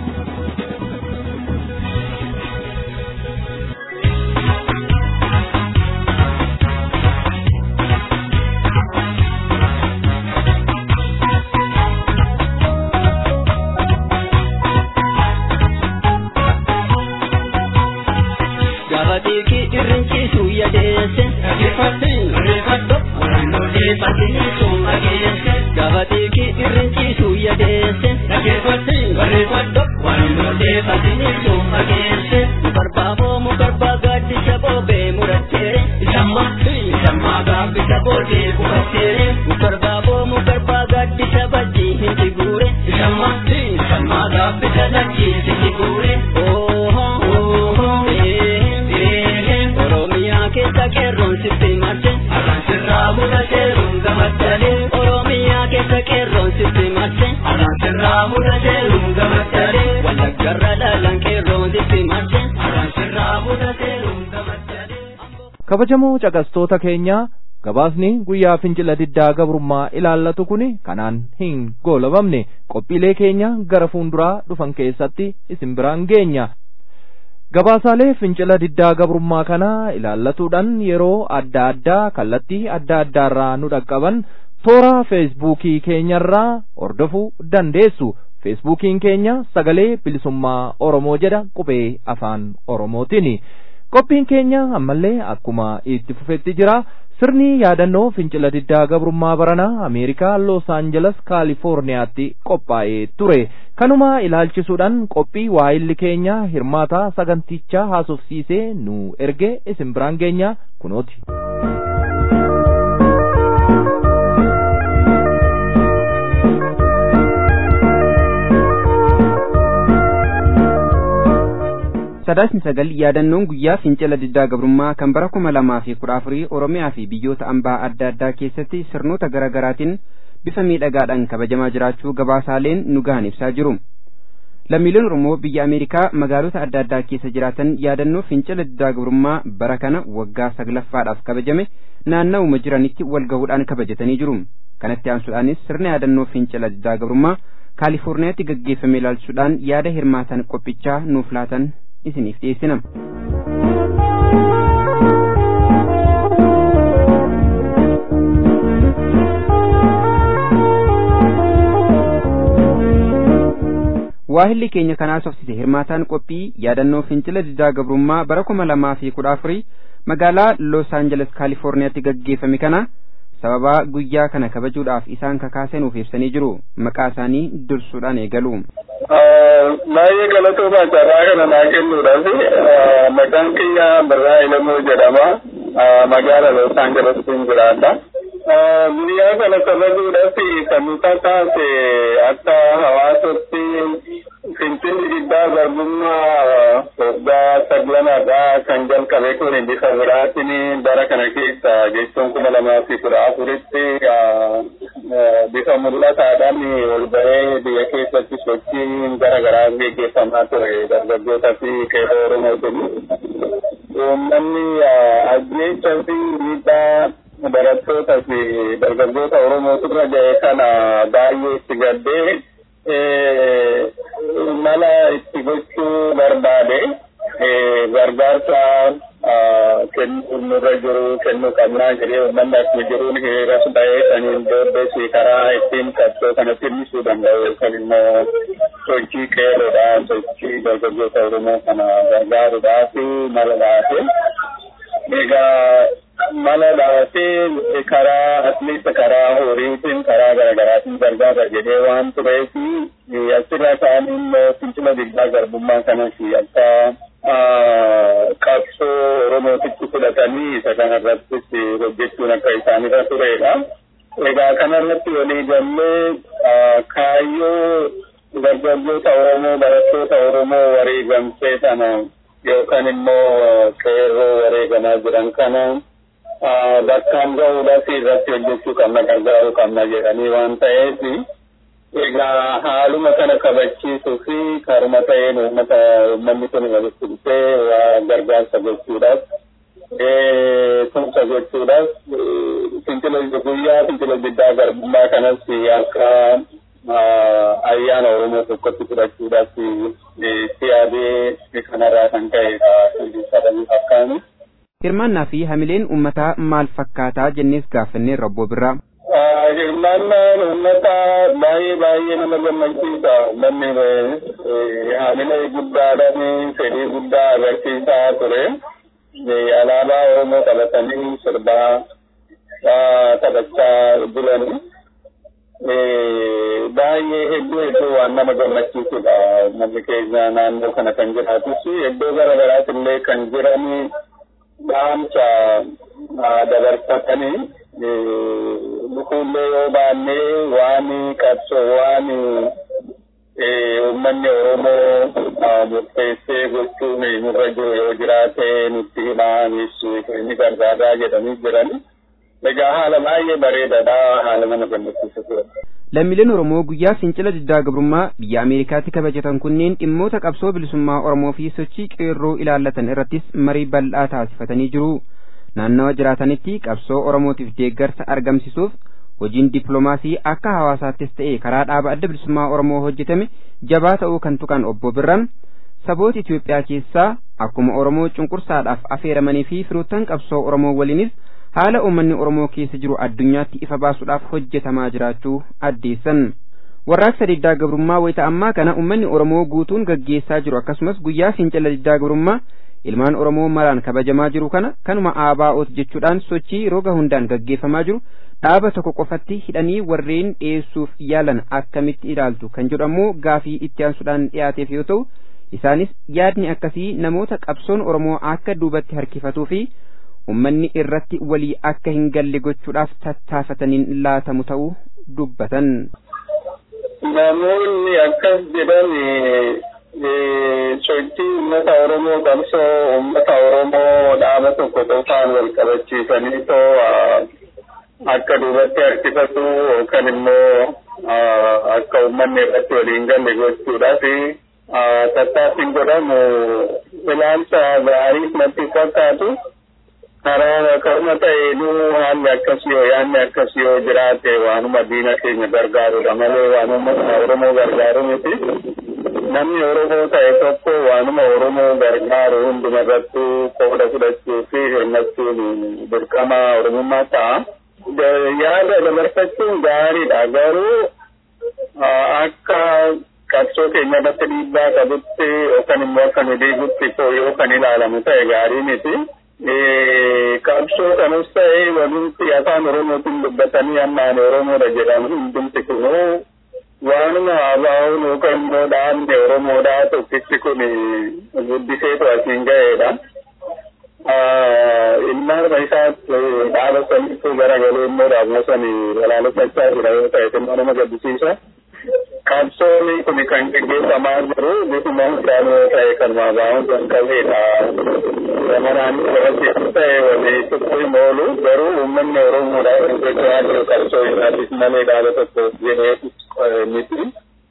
Gaafa xiiqii irrinciisu yadeesse. Dhaggeeffattiin reeffadhu waannolee fakkiniisuun dhageesse. Gaafa xiiqii irrinciisu yadeesse. Dhaggeeffattiin reeffadhu waannolee fakkiniisuun dhageesse. Mukarbaaboo mukarbaa gaaddisa boobee muratteere. Isamma isamma gaabbisa boodee kufatteere. Mukarbaaboo mukarbaa gaaddisa bajjii hin jiguure. Isamma isamma gaabbisa lakkii hin jiguure. Ooho ooho ee. Oromiyaa keessa qeerroon sitti marse Arraan sirraa mudateeruun gamaddalee Oromiyaa keessa qeerroon sitti marse Arraan sirraa mudateeruun gamaddalee Wallaggarra dhaalan qeerroon sitti marse Arraan sirraa mudateeruun gamaddalee kabajamoo caqastoota keenyaa gabaasni guyyaa fincila diddaa gabrummaa ilaallatu kun kanaan hin goolabamne qophiilee keenya gara fuulduraa dhufan keessatti isin biraan geenya gabaasaalee fincila diddaa gabrummaa kana ilaallatuudhaan yeroo adda addaa kallattii adda addaarraa nu dhaqqaban toora feesbuukii keenyarraa hordofuu dandeessu feesbuukiin keenya sagalee bilisummaa oromoo jedha qubee afaan oromootiin qophiin keenya ammallee akkuma itti fufetti jira sirni yaadannoo fincila diddaa gabrummaa baranaa ameerikaa los aanjeles kaalifoorniyaatti qophaa'ee ture kanuma ilaalchisuudhaan qophii waayilli keenya hirmaataa sagantichaa haasofsiisee nu erge isin biraan geenya kunooti. sadaasni sagal yaadannoon guyyaa fincila diddaa gabrummaa kan bara kuma lamaa fi kudha afurii oromiyaa fi biyyoota ambaa adda addaa keessatti sirnoota garaa garaatiin bifa miidhagaadhaan kabajamaa jiraachuu gabaasaaleen nu gahan ibsaa jiru. lammiileen oromoo biyya ameerikaa magaalota adda addaa keessa jiraatan yaadannoo fincila diddaa gabrummaa bara kana waggaa saglaffaadhaaf kabajame naanna'uma jiranitti wal gahuudhaan kabajatanii jiru. kanatti aansuudhaanis sirna yaadannoo fincila diddaa gabrummaa kaalifoorniyaatti gaggeeffame ilaalchuudhaan yaada hirmaatan qophichaa nuuf laatan isiniif dhiyeessina. waahilli keenya kanaa sofsise hirmaataan qophii yaadannoo fincila diddaa gabrummaa bara kuma lamaa fi kudha afurii magaalaa los aanjeles kaalifoorniyaatti gaggeeffame kana sababa guyyaa kana kabajuudhaaf isaan kakaase nuuf ibsanii jiru maqaa isaanii dursuudhaan eegalu. Baay'ee galatoomaa carraa kana naa kennuudhaaf maqaan kiyya Birraa Ilamuu jedhama. Magaala Los Angelestiin jiraadha. Guyyaa kana kabajuudhaaf kan nu kakaase akka hawaasatti Finfinni diddaa garbummaa waggaa saglanarraa kan jalqabe kun bifa biraatiin bara kana keessa jechuun kuma lamaa fi kudha afuritti bifa mul'ataadhaan ol bahee biyya keessatti sochiin gara garaa gaggeeffamaa ture dargaggootaa fi qeerroo Oromootiin. Uummanni ajjeechaa fi miidhaa barattootaa fi dargaggoota Oromootirra ga'e kana baay'ee itti gaddee mala itti gochuu barbaade gargaarsa kennuu nurra jiru kennuu qabnaa jedhee uummanni akkuma jiruun hiriiras ba'ee saniin booddees karaa ittiin qabsoo kana tirmisuu danda'u yookaan immoo sochii qeerroodha sochii dargaggoota Oromoo kana gargaaruudhaa fi mala laatee egaa mala laatee karaa atleast karaa horiitiin karaa garaagaraatiin gargaara jedhee waan tureef asirra isaanii immoo fincila diddaa garbummaa kanas akka qabsoo Oromootitti fudhatanii isa kanarrattis hojjechuun akka isaanirra turedha. Egaa kanarratti walii gallee kaayyoo dargaggoota Oromoo barattoota Oromoo wareegamsee sana yookaan immoo qeerroo wareegamaa jiran kana bakkaan gahuudhaaf irratti hojjechuu qabna gargaaruu qabna jedhanii waan ta'eef egaa haaluma kana kabachiisuu fi karuma ta'een uummata uummanni kun walitti dhufee waa gargaarsa gochuudhaaf tumsa gochuudhaaf fincila guyyaa fincila diddaa garbummaa kanas akka ayyaana Oromoo tokkotti fudhachuudhaaf itti yaadee kanarraa kan ka'edha sadanii fakkaani. Hirmaannaa fi hamileen uummataa maal fakkaataa jennees gaafannee Robbo Birraa. Hirmaannaan uummataa baay'ee baay'ee nama gammachiisa. Uummanni hamilee guddaadhaan fedhii guddaa agarsiisaa ture. Alaabaa Oromoo qabatanii sirbaa taphachaa bulanii. baay'ee hedduu hedduu waan nama gammachiisudha. Uummanni keenya naannoo kana kan jiraatus iddoo gara garaatti illee kan jiranii dhaamsa dabarfatanii lukuullee yoo baannee waan qabsoo waan uummanni Oromoo murteessee gochuun nurra jiru yoo jiraate nutti himaa ni gargaaraa jedhanii jiranii. Egaa haala baay'ee bareedaadha haala nama gammachiisudha. Lammiileen Oromoo guyyaa fincila diddaa gabrummaa biyya Ameerikaatti kabajatan kunneen dhimmoota qabsoo bilisummaa Oromoo fi sochii qeerroo ilaallatan irrattis marii bal'aa taasifatanii jiru. Naannawa jiraatanitti qabsoo Oromootiif deeggarsa argamsiisuuf hojiin dippiloomaasii akka hawaasaattis ta'e karaa dhaaba adda bilisummaa Oromoo hojjetame jabaa ta'uu kan tuqan obbo Birraan saboota Itoophiyaa keessaa akkuma Oromoo cunqursaadhaaf affeeramanii fi firoottan qabsoo Oromoo waliinis haala uummanni Oromoo keessa jiru addunyaatti ifa baasuudhaaf hojjetamaa jiraachuu addeessan. Warraaqsa diddaa gabrummaa wayita ammaa kana uummanni Oromoo guutuun gaggeessaa jiru akkasumas guyyaa fincila diddaa gabrummaa ilmaan Oromoo maraan kabajamaa jiru kana kanuma ABO'ti jechuudhaan sochii roga hundaan gaggeeffamaa jiru dhaaba tokko qofatti hidhanii warreen dhiyeessuuf yaalan akkamitti ilaaltu kan jedhu ammoo gaafii itti aansuudhaan dhiyaateef yoo ta'u isaanis yaadni akkasii namoota qabsoon Oromoo akka duubatti harkifatuu fi ummanni irratti walii akka hin galle gochuudhaaf tattaafataniin laatamu ta'uu dubbatan. Namoonni akkas jedhan sochii uummata Oromoo qabsoo uummata Oromoo dhaaba tokko qofaan wal qabachiisanii too akka duubatti harkifatu yookaan immoo akka uummanni irratti waliin galle gochuudhaaf tattaaffiin godhamu ilaalcha gaariif natti fakkaatu. karaa karuma ta'eenuu haalli akkasii yoo yaadni akkasii yoo jiraate waanuma diina keenya gargaarudha malee waanuma Oromoo gargaaru miti. Namni Oromoo ta'e tokko waanuma Oromoo gargaaru hunduma irratti qooda fudhachuu fi hirmachuun dirqama Oromummaa ta'a. Yaada dabarfachuun gaariidha garuu akka qabsoo keenya irratti dhiibbaa qabutti yookaan immoo akka nu dhiigutti yoo kan ilaalamu ta'e gaarii miti. qabsoo kanas ta'ee walitti afaan oromootiin dubbatanii ammaan oromoodha jedhamu hundumti kunuu waanuma abaa'uun yookaan immoo dhaabni oromoodhaa tokkichi kun guddiseetu asiin ga'eedha. ilmaan isaatti dhaaba sanitti garagalee immoo dhaabna sani balaaleffachaa jira yoo ta'e immoo nama gaddisiisa. Qabsoonni kun kan gaggeeffamaa jiru bifuma hundaan yoo ta'e kan maabaa'uun kan qabeedha. Zamanaan irratti ta'e walii tokko hin oolu garuu uummanni Oromoodha gaggeeffaa jiru qabsoo isaatiif malee dhaaba tokko jedhee miti.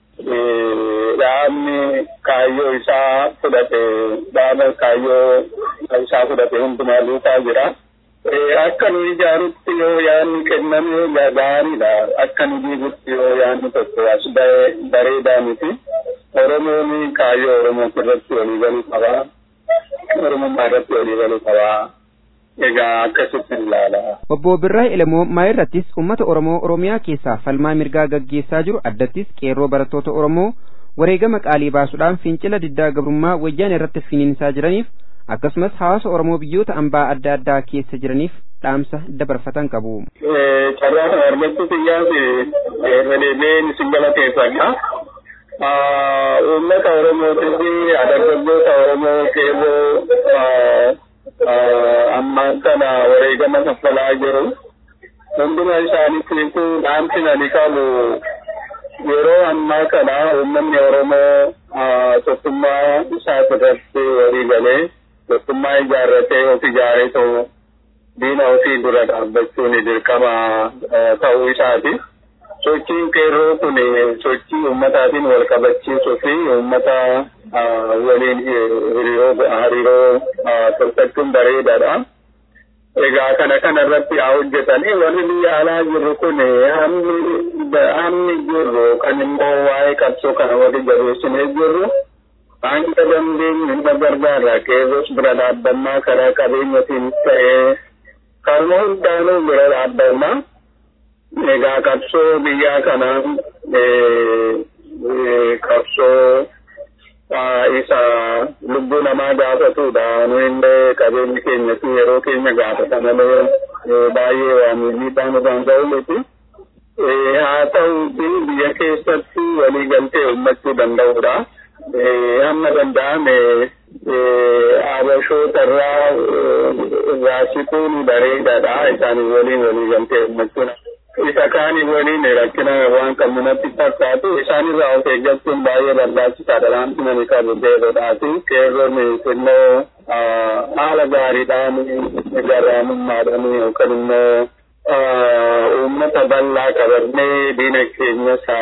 dhaabni kaayyoo isaa fudhate dhaaba kaayyoo isaa fudhate hundumaa duukaa jira. Akka nu ijaarutti yoo yaadni kenname gaariidha. Akka nu diigutti yoo yaadni tokko as ba'e bareedaa miti. Oromoon kaayyoo Oromoo irratti walii galuu qaba. Oromummaa irratti walii galuu qaba. Egaa akkasitti ilaala. Obbo Birraa Elemoo maayirrattis uummata Oromoo Oromiyaa keessaa falmaa mirgaa gaggeessaa jiru addattis qeerroo barattoota Oromoo wareegama qaalii baasuudhaan fincila diddaa gabrummaa wayyaan irratti finiinsaa jiraniif akkasumas hawaasa Oromoo biyyoota ambaa adda addaa keessa jiraniif dhaamsa dabarfatan qabu. Carraa kana argachuuf iyyaas irra deebiin isin galateeffadha. Uummata Oromootis dargaggoota Oromoo qeerroo ammaan kana wareegama kaffalaa jiru. Hunduma isaaniitiitu dhaamsi ani qabu yeroo ammaa kana uummanni Oromoo tokkummaa isaa irratti walii galee tokkummaa ijaarratee of ijaaree ta'u diina ofii dura dhaabbachuun dirqama ta'uu isaati. Sochiin qeerroo kun sochii uummataatiin wal qabachiisuu fi uummata waliin hariiroo tolfachuun bareedaadha. Egaa kana kana irratti haa hojjetanii warri biyya alaa jirru kun hammi jirru kan immoo waa'ee qabsoo kana wali jabeessinee jirru hanga dandeenyu hunda gargaarra qeerroos bira dhaabbannaa karaa qabeenyatiin ta'ee karuma hundaanuu bira dhaabbannaa. Egaa qabsoo biyyaa kanaan qabsoo isa lubbuu namaa gaafatudha. Nu illee qabeenyi keenyatti yeroo keenya gaafata malee baay'ee waan miidhaan irraan ga'u miti. Haa ta'uuti biyya keessatti waliigaltee uummachuu danda'udha. Hamma danda'ame abashoota irraa irraa siquun bareedaadha. Isaanii waliin waliigaltee uummachuun. isa kaanii waliin rakkina waan qabnu natti fakkaatu isaanirraa of eeggachuun baay'ee barbaachisaadha dhaamsi nani qabu qeerroodhaati qeerroon xinnoo haala gaariidhaan garraamummaadhaan yookaan immoo uummata bal'aa qabannee diina keenyas haa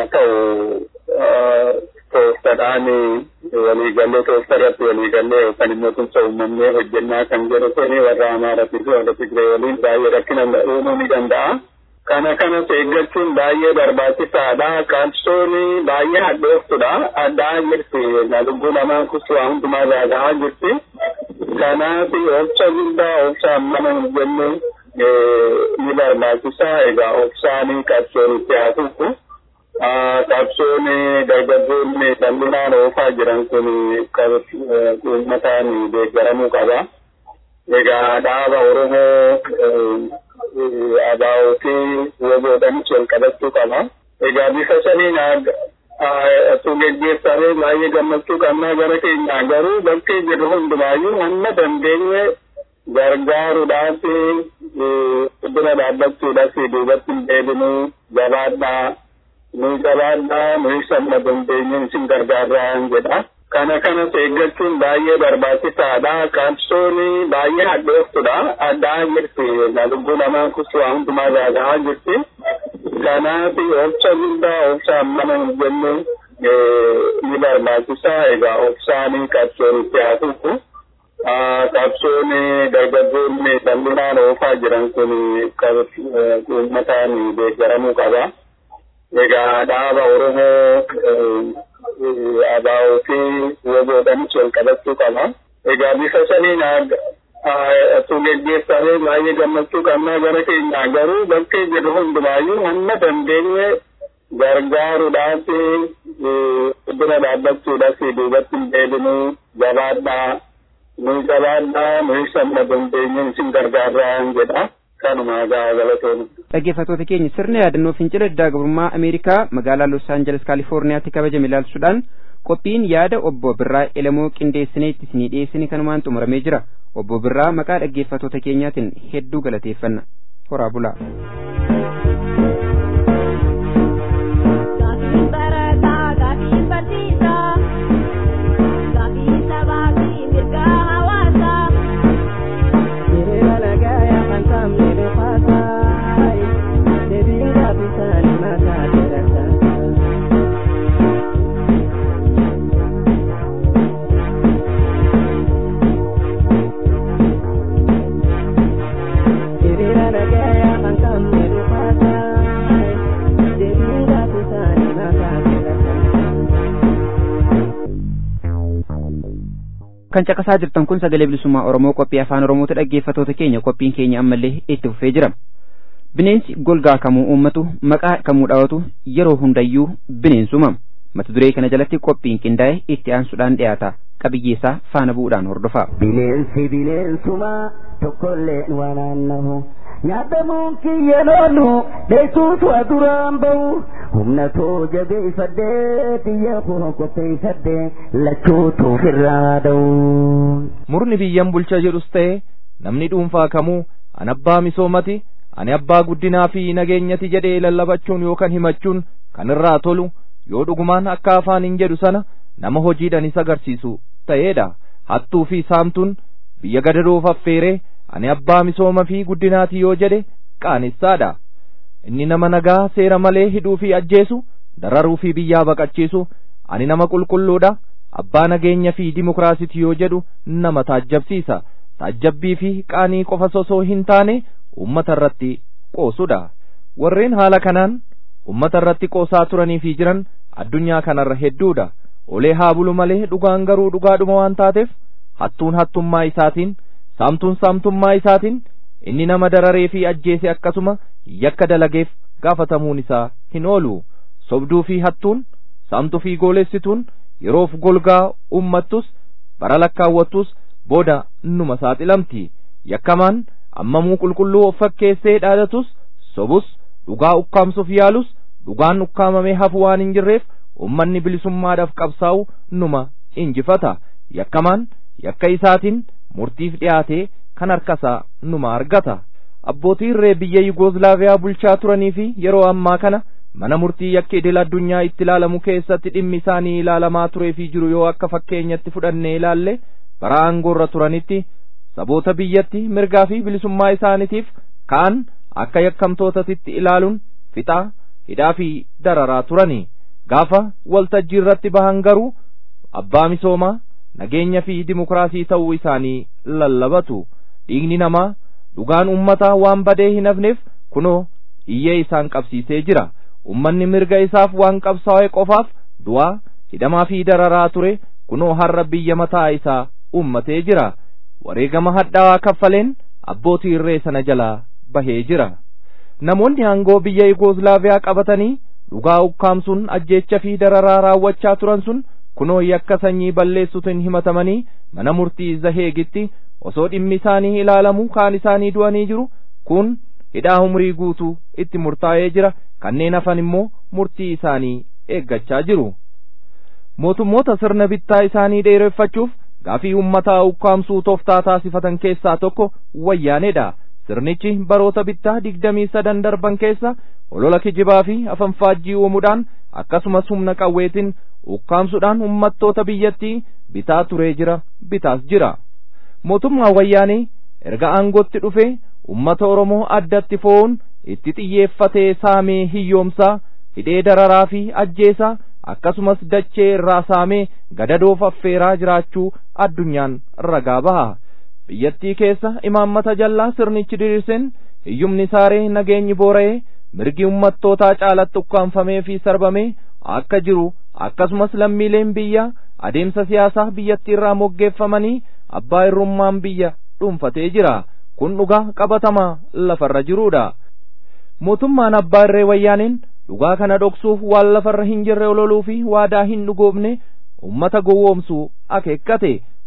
ta'u tooftadhaan waliigallee toofta irratti waliigallee yookaan immoo tumsa uumamnee hojjennaa kan jedhu kuni warra Amaaratii fi warra Tigree waliin baay'ee rakkina uumuu ni danda'a. kana kanas eeggachuun baay'ee barbaachisaadha. Qabsoon baay'ee hadhooftudha. Addaa jirti. Lubbuu namaa kusuu hundumaa gaagahaa jirti. Kanaaf obsa guddaa obsa ammana hin jenne ni barbaachisa. Egaa obsaanii qabsoon itti haa fufu. Qabsoon dargaggoonni bal'inaan oofaa jiran kun uummataan deeggaramuu qaba. Egaa dhaaba Oromoo abaa'oo fi woboodhanis wal qabachuu qaba. Egaa bifa saniin osoo geggeeffamee baay'ee gammachuu qabnaa gara keenyaa garuu bakkee jirru hundumaayyuu hamma dandeenye gargaaruudhaaf bira dhaabbachuudhaaf duubatti hin deebinuu jabaadhaa nu jabaadhaa nu samma dandeenye isin gargaarraa jedha. kana kanas eeggachuun baay'ee barbaachisaadha. Qabsoon baay'ee hadhooftudha. Addaa jirti. Lubbuu namaa kusuu hundumaa gaagahaa jirti. Kanaaf obsa guddaa obsa ammana hin jenne ni barbaachisa. Egaa obsaanii qabsoon itti haa fufu. Qabsoon dargaggoonni bal'inaan oofaa jiran kun uummataan deeggaramuu qaba. Egaa dhaaba Oromoo abaa'oo fi woboodhanis wal qabachuu qaba. Egaa bifa saniin osoo geggeeffamee baay'ee gammachuu qabnaa gara keenyaa garuu bakkee jirru hundumaayyuu hamma dandeenye gargaaruudhaaf bira dhaabbachuudhaaf duubatti hin deebinuu jabaadhaa nuyi jabaadhaa nuyi sabna dandeenyeen isin gargaarraa jedha kanuma gaa galatoon. dhaggeeffattoota keenya sirna yaadannoo fincila diddaa gabrummaa ameerikaa magaalaa los aangeles kaalifoorniyaatti kabajame ilaalchuudhaan qophiin yaada obbo birraa elamoo qindeessinee itti isinii dhiyeessine kanumaan xumuramee jira obbo birraa maqaa dhaggeeffattoota keenyaatiin hedduu galateeffanna horaa bulaa. kan caqasaa jirtan kun sagalee bilisummaa oromoo qophii afaan oromoota dhaggeeffattoota keenya qophiin keenya ammallee itti fufee jira bineensi golgaa kamuu uummatu maqaa kamuu dhaawatu yeroo hundayyuu bineensuma mata duree kana jalatti qophiin qindaa'e itti aansuudhaan dhiyaata qabiyyeessaa faana bu'uudhaan hordofaa. bineensi bineensuma tokkollee wanaannahu nyaatamuun kiyya loonu dheessuutu aduraan bahu humna too jabeeffadhee xiyya koo qopheeffadhee lachuutu ofirraa da'u. murni biyyan bulcha jedhus ta'e namni dhuunfaa kamuu an abbaa misoomati ani abbaa guddinaa fi nageenyati jedhee lallabachuun yookaan himachuun kan irraa tolu yoo dhugumaan akka afaan hin jedhu sana nama hojiidhaan isa agarsiisu ta'eedha hattuu fi saamtuun biyya gadadoof affeeree ani abbaa misooma fi guddinaati yoo jedhe qaanessaadha inni nama nagaa seera malee hidhuu fi ajjeesu dararuu fi biyyaa baqachiisu ani nama qulqulluudha abbaa nageenya fi dimokiraasiti yoo jedhu nama taajjabsiisa taajjabbii fi qaanii qofa osoo hin taane ummata irratti qoosudha warreen haala kanaan ummata irratti qoosaa turanii fi jiran addunyaa kanarra hedduudha olee haa bulu malee dhugaan garuu dhugaadhuma waan taateef hattuun hattummaa isaatiin saamtuun saamtummaa isaatiin inni nama dararee fi ajjeese akkasuma yakka dalageef gaafatamuun isaa hin oolu sobduu fi hattuun saamtuu fi goolessituun yeroof golgaa ummattus bara lakkaawwattus booda numa saaxilamti yakkamaan ammamuu qulqulluu of fakkeessee dhaadatus sobus dhugaa ukkaamsuuf yaalus dhugaan ukkaamamee hafu waan hin jirreef ummanni bilisummaadhaaf qabsaa'u numa injifata yakkamaan yakka isaatiin murtiif dhiyaatee kan harkasaa numa argata abbootii irree biyya yugoozilaaviyaa bulchaa turanii fi yeroo ammaa kana mana murtii yakka idil addunyaa itti ilaalamu keessatti dhimmi isaanii ilaalamaa turee fi jiru yoo akka fakkeenyatti fudhannee ilaalle bara aangoorra turanitti saboota biyyatti mirgaa fi bilisummaa isaaniitiif kaan akka yakkamtootatitti ilaaluun fixaa hidhaa fi dararaa turani gaafa waltajjii irratti bahan garuu abbaa misoomaa nageenya fi dimokiraasii ta'uu isaanii lallabatu dhiigni namaa dhugaan ummataa waan badee hin hafneef kunoo iyyee isaan qabsiisee jira ummanni mirga isaaf waan qabsaa'e qofaaf du'aa hidhamaa fi dararaa ture kunoo har'a biyya mataa isaa ummatee jira wareegama hadhaawaa kaffaleen abbootii irree sana jalaa bahee jira namoonni aangoo biyya yugoozilaaviyaa qabatanii dhugaa ukkaamsuun ajjeecha fi dararaa raawwachaa turan sun kunoo yakka sanyii balleessuutiin himatamanii mana murtii zaheegitti osoo dhimmi isaanii ilaalamu kaan isaanii du'anii jiru kun hidhaa umrii guutuu itti murtaa'ee jira kanneen hafan immoo murtii isaanii eeggachaa jiru mootummoota sirna bittaa isaanii dheereffachuuf gaafii ummataa ukkaamsuu tooftaa taasifatan keessaa tokko wayyaaneedha sirnichi baroota bittaa digdamii sadan darban keessa olola kijibaa fi afanfaajjii uumuudhaan akkasumas humna qawweetiin ukkaamsuudhaan ummattoota biyyattii bitaa turee jira bitaas jira mootummaa wayyaanee erga aangootti dhufee ummata oromoo addatti fo'uun itti xiyyeeffatee saamee hiyyoomsaa hidhee dararaa fi ajjeesaa akkasumas dachee irraa saamee gadadoof affeeraa jiraachuu addunyaan ragaa baha biyyattii keessa imaammata jallaa sirnichi diriirsen hiyyumni saaree nageenyi boora'ee mirgi ummattootaa caalatti ukkaanfamee fi sarbamee akka jiru akkasumas lammiileen biyya adeemsa siyaasaa biyyattii irraa moggeeffamanii abbaa irrummaan biyya dhuunfatee jira kun dhugaa qabatamaa lafarra jiruudha mootummaan abbaa irree wayyaaneen dhugaa kana dhoksuuf waan lafarra hin jirre ololuu fi waadaa hin dhugoofne ummata gowwoomsuu akeekkate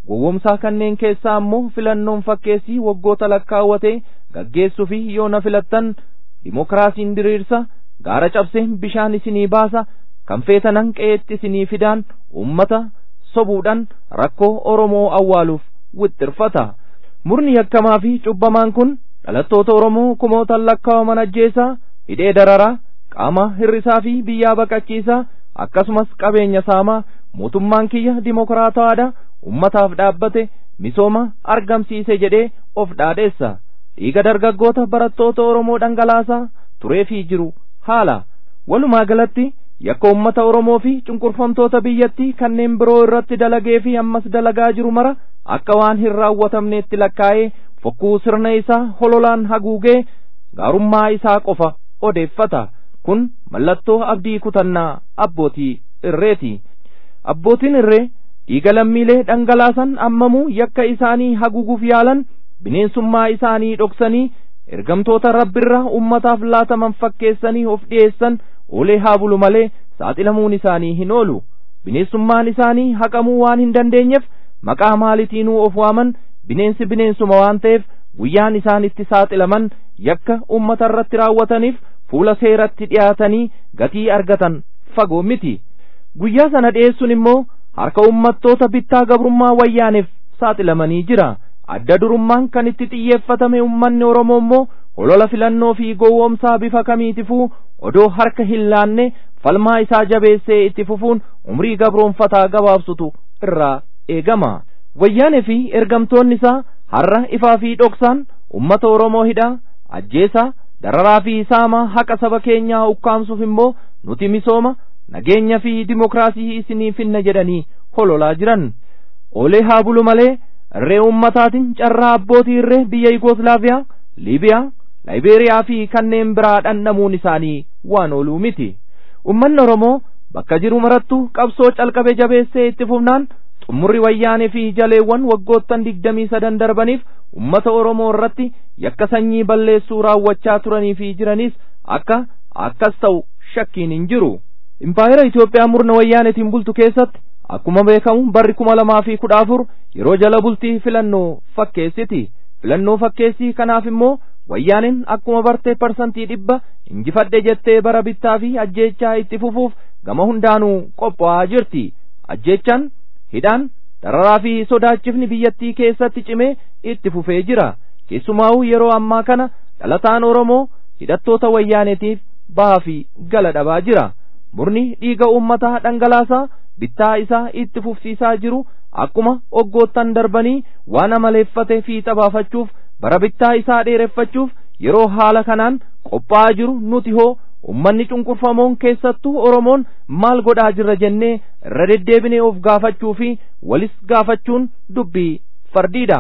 gowwomsaa kanneen keessaa ammoo filannoon fakkeessii waggoota lakkaawwatee gaggeessuu fi yoo na filattan dimokiraasiin diriirsa gaara cabsee bishaan isinii baasa kan feetanan qe'eetti isinii fidaan ummata sobuudhaan rakkoo oromoo awwaaluuf wixxirfata murni yakkamaa fi cubbamaan kun dhalattoota oromoo kumootaan lakkaawaman ajjeesaa hidhee dararaa qaama hirrisaa fi biyyaa baqachiisaa akkasumas qabeenya saamaa mootummaan kiyya dimokiraatawaadha ummataaf dhaabbate misooma argamsiise jedhee of dhaadheessa dhiiga dargaggoota barattoota oromoo dhangalaasaa turee fi jiru haala walumaa galatti yakka ummata oromoo fi cunqurfamtoota biyyattii kanneen biroo irratti dalagee fi ammas dalagaa jiru mara akka waan hin raawwatamneetti lakkaa'ee fokkuu sirna isaa hololaan haguugee gaarummaa isaa qofa odeeffata kun mallattoo abdii kutannaa abbootii irreeti abbootiin irree dhiiga lammiilee dhangalaasan ammamuu yakka isaanii haguuguuf yaalan bineensummaa isaanii dhoksanii ergamtoota rabbirraa ummataaf laataman fakkeessanii of dhiyeessan olee haa bulu malee saaxilamuun isaanii hin oolu bineensummaan isaanii haqamuu waan hin dandeenyeef maqaa maalitiinuu of waaman bineensi bineensuma waan ta'eef guyyaan isaan itti saaxilaman yakka ummata irratti raawwataniif fuula seeratti dhiyaatanii gatii argatan fagoo miti guyyaa sana dhiyeessuun immoo harka ummattoota bittaa gabrummaa wayyaaneef saaxilamanii jira adda durummaan kan itti xiyyeeffatame ummanni oromoo immoo holola filannoo fi gowwoomsaa bifa kamiitifuu odoo harka hin laanne falmaa isaa jabeessee itti fufuun umrii gabroonfataa gabaabsutu irraa eegama wayyaanee fi ergamtoonni isaa har'a ifaa fi dhoksaan ummata oromoo hidhaa ajjeesaa dararaa fi saamaa haqa saba keenyaa ukkaamsuuf immoo nuti misooma nageenya fi dimokiraasii isinii finna jedhanii hololaa jiran oolee haa bulu malee irree ummataatiin carraa abbootii irree biyya Yugoslaaviyaa, Liibiyaa, Laayibeeriyaa fi kanneen biraa dhandhamuun isaanii waan ooluu miti. Ummanni Oromoo bakka jiru marattuu qabsoo calqabe jabeessee itti fufnaan xumurri wayyaanee fi jaleewwan waggoottan digdamii sadan darbaniif ummata Oromoo irratti yakka sanyii balleessuu raawwachaa turanii fi jiranis akka akkas ta'u shakkiin hin jiru. Impaayera Itoophiyaa murna wayyaanetiin bultu keessatti akkuma beekamu barri kuma lamaa fi kudha afur yeroo jala bultii filannoo fakkeessiti filannoo fakkeessii kanaaf immoo wayyaaneen akkuma bartee parsantii dhibba injifadhe jettee bara bittaa fi ajjeechaa itti fufuuf gama hundaanuu qophaa'aa jirti ajjeechaan hidhaan dararaa fi sodaachifni biyyattii keessatti cimee itti fufee jira keessumaa'uu yeroo ammaa kana dhalataan oromoo hidhattoota wayyaaneetiif bahaa fi gala dhabaa jira murni dhiiga uummataa dhangalaasaa bittaa isaa itti fufsiisaa jiru akkuma oggoottan darbanii waan amaleeffate fiixa baafachuuf bara bittaa isaa dheereffachuuf yeroo haala kanaan qophaa'aa jiru nuti hoo ummanni cunqurfamoon keessattuu oromoon maal godhaa jirra jennee irra deddeebinee of gaafachuu fi walis gaafachuun dubbii fardiidha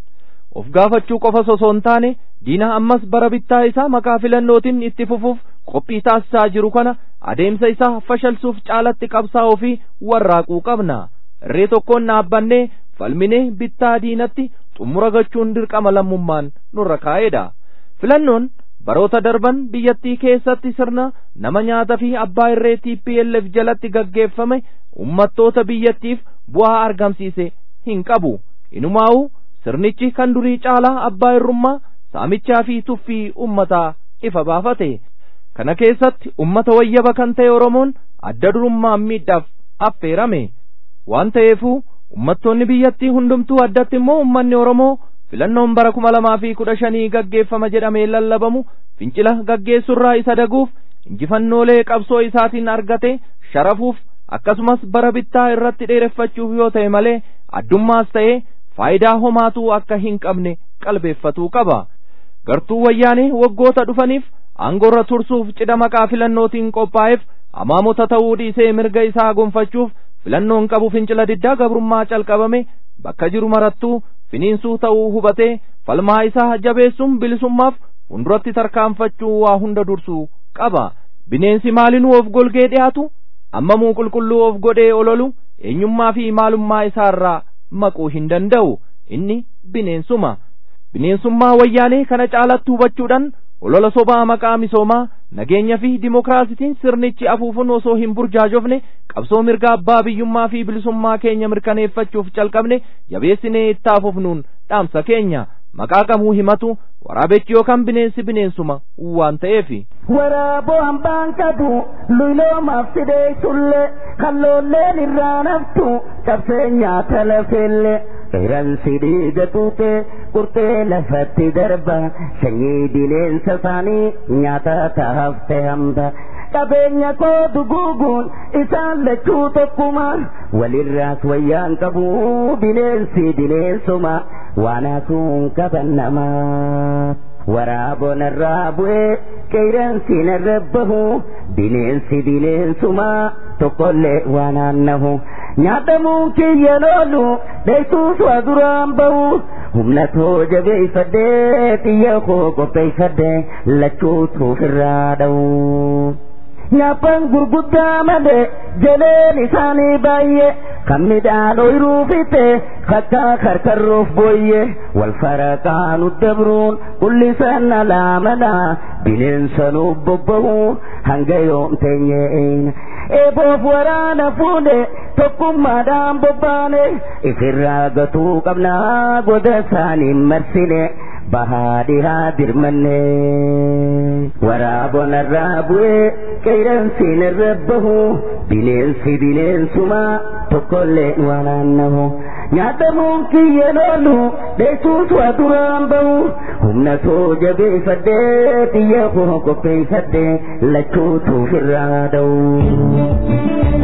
of gaafachuu qofa osoo hin taane diina ammas bara bittaa isaa maqaa filannootiin itti fufuuf qophii taasisaa jiru kana adeemsa isaa fashalsuuf caalatti qabsaa'uu fi warraaquu qabna irree tokkoon dhaabbannee falminee bittaa diinatti xumura gachuun dirqama lammummaan nurra kaa'eedha filannoon baroota darban biyyattii keessatti sirna nama nyaata fi abbaa irree TPLF jalatti gaggeeffame ummattoota biyyattiif bu'aa argamsiise hin qabu inumaa'u sirnichi kan durii caalaa abbaa irrummaa saamichaa fi tuffii ummataa ifa baafate kana keessatti ummata wayyaba kan ta'e oromoon adda durummaan miidhaaf affeerame waan ta'eefuu ummattoonni biyyattii hundumtuu addatti immoo ummanni oromoo filannoon bara kuma lamaa fi kudha shanii gaggeeffama jedhamee lallabamu fincila gaggeessurraa isa daguuf injifannoolee qabsoo isaatiin argate sharafuuf akkasumas bara bittaa irratti dheereffachuuf yoo ta'e malee addummaas ta'ee faayidaa homaatuu akka hin qabne qalbeeffatuu qaba gartuu wayyaanee waggoota dhufaniif aangoorra tursuuf cidha maqaa filannootiin qophaa'eef amaamota ta'uu dhiisee mirga isaa gonfachuuf filannoon qabu fincila diddaa gabrummaa calqabame bakka jiru marattuu finiinsuu ta'uu hubatee falmaa isaa jabeessuun bilisummaaf funduratti tarkaanfachuu waa hunda dursuu qaba bineensi maalinuu of golgee dhiyaatu ammamuu qulqulluu of godhee ololu eenyummaa fi maalummaa isaarraa maquu hin danda'u inni bineensuma bineensummaa wayyaanee kana caalatti hubachuudhaan olola sobaa maqaa misoomaa nageenya fi dimokiraasitiin sirnichi afuufun osoo hin burjaajofne qabsoo mirga abbaa biyyummaa fi bilisummaa keenya mirkaneeffachuuf calqabne jabeessinee itti afuufnuun dhaamsa keenya maqaa kamuu himatu waraabechi yookaan bineensi bineensuma waan ta'eefi. Waraaboo hambaan qabu luloomaaf fidee sulle kalloolleen irraa naftu cabsee nyaata lafeelle. Qeeransi dhiiga tuute qurxee lafatti darba sanyii bineensa isaanii nyaata taafte hamba. qabeenya koo duguuguun isaan lachuu tokkuma walirraas wayyaan qabu bineensi bineensuma waan haasuun qaban namaa. Waraaboo narraa bu'ee qeeransi narra bahu bineensi bineensuma tokkollee waan aannahu. Nyaatamuun kiyya loolu dheessuus waa duraan bahu humna too jabeeffadhee xiyya koo qopheeffadhee lachuutu ofirraa dha'u. Nyaapan gurguddaa malee jaleen isaanii baay'ee kan midhaan ooyiruu fixe kakkaa karkarroof booyye wal faraqaa nu dabruun qullisan alaamana bineensa nu bobba'u hanga yoom teenyeen eeboof waraana fuune tokkummaadhaan bobbaane ifirraa gatuu qabnaa goda isaanii marsine bahaadhihaa dirmanne waraabonarraa bu'ee qeeransi narra bahu bineensi bineensuma tokkollee waan aannahu nyaatamuun kiyya loolu dheessuus waa duraan bahu humna too jabeeffadhee xiyya koo qopheeffadhee lachuutuuf irraa dha'u.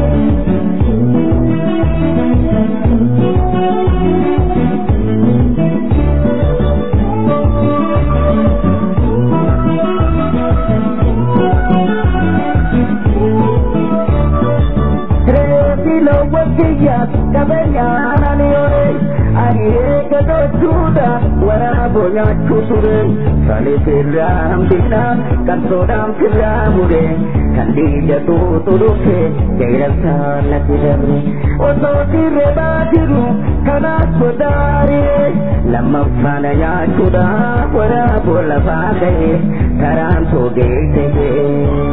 kiyyaas qabeenyaan ani ore ani eega gochuudha waraaboo nyaachuu ture saniif irraa hambinaan kan soodhaan firraa mure kan dhiigatu turufe qeeransaan natti dabre osoo sirrebaa jiru kanaas sodaaree lammaffaana nyaachuudha waraaboo lafaa ga'e karaan soogee ta'ee.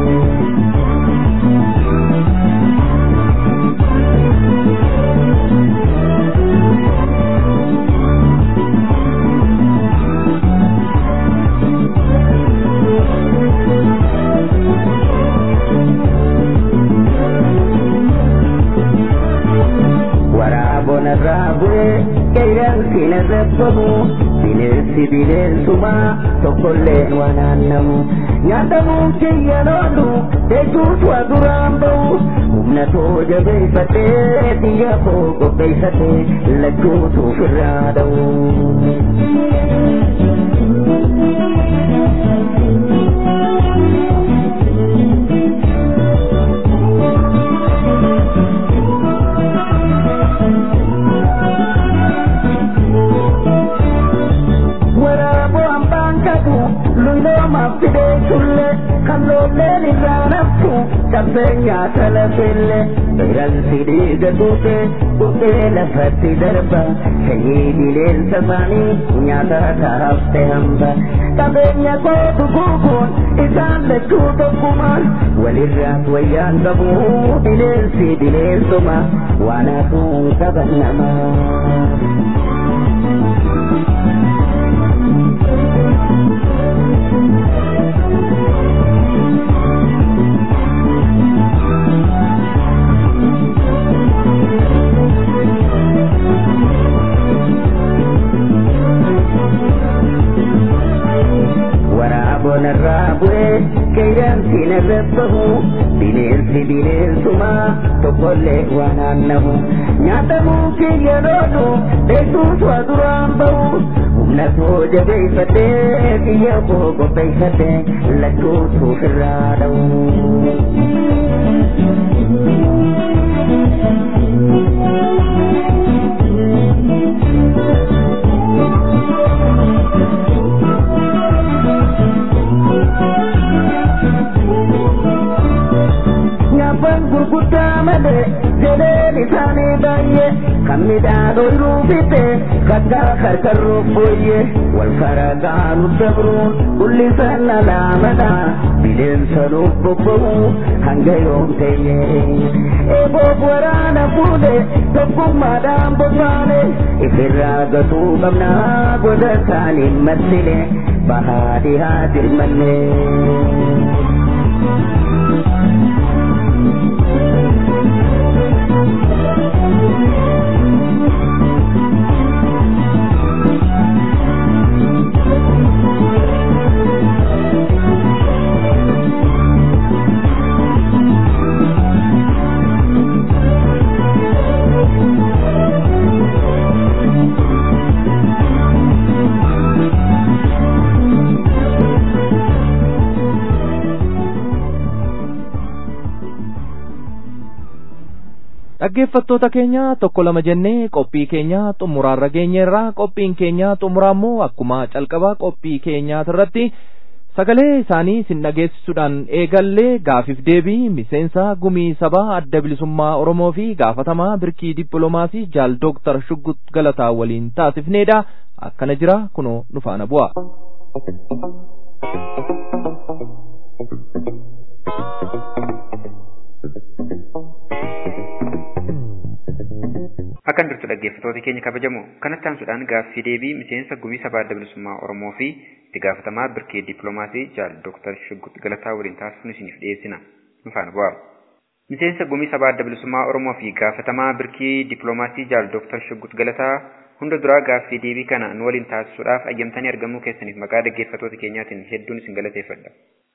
narraa bu'ee qeeransi narra bahu bineensi bineensuma tokkollee waan aannamu nyaatamuun kiyya loolu dheessuus waa duraan bahu humna too jabeeffadhee xiyya koo qopheeffadhee lachuutuuf irraa dha'u. luloomaaf fidee sulle kalloolleen irraa naftu cabsee nyaata lafelle qeeransi dhiiga tuute qurxee lafatti darba sanyii bineensa isaanii nyaata taafte hamba qabeenya koo duguuguun isaan lachuu tokkuma walirraas wayyaan qabu bineensi bineensuma waan hafuun qaban namaa. narraa bu'ee qeeransi narra bahu bineensi bineensuma tokkollee waan aannamu nyaatamuu kiyya loolu dheessuus waa duraan bahu humna too jabeeffadhee xiyya koo qopheeffadhee lachuutuuf irraa dha'u. gaafan gurguddaa malee jedheen isaanii baay'ee kan midhaan ooyiruu fixe kakkaa karkarruuf booyyee wal faragaa nu dabruun ullisan alaamana bineensa nuuf bobba'u hanga yoom teenye eeboof waraana fuudhe tokkummaadhaan bobbaane ifirraa gatuu qabnaa goda isaaniin marsine bahaa dhihaa dirmanne. dhaggeeffattoota keenya tokko lama jennee qophii keenya xumuraarra geenyeerra qophiin keenya xumuraa immoo akkuma calqaba qophii keenyaatirratti sagalee isaanii sin dhageessisuudhaan eegallee gaafiif deebii miseensa gumii sabaa adda bilisummaa oromoo fi gaafatamaa birkii dippiloomaasii jaal dooktar shuggut galataa waliin taasifneedha akkana jira kunoo nu faana bu'a. Akkan jirtu dhaggeeffattoota keenya kabajamoo kanatti aansuudhaan gaaffii deebii miseensa gumii sabaa adda bilisummaa Oromoo fi itti gaafatamaa birkee dippiloomaasii jaal Dooktar Shuggut Galataa waliin taasifnu isiniif dhiyeessina. Nu faana bu'aa. Miseensa gumii sabaa adda bilisummaa Oromoo fi gaafatamaa birkii dippiloomaasii jaal Dooktar Shuggut Galataa hunda duraa gaaffii deebii kana nu waliin taasisuudhaaf ayyamtanii argamuu keessaniif maqaa dhaggeeffattoota keenyaatiin hedduun isin galateeffadha.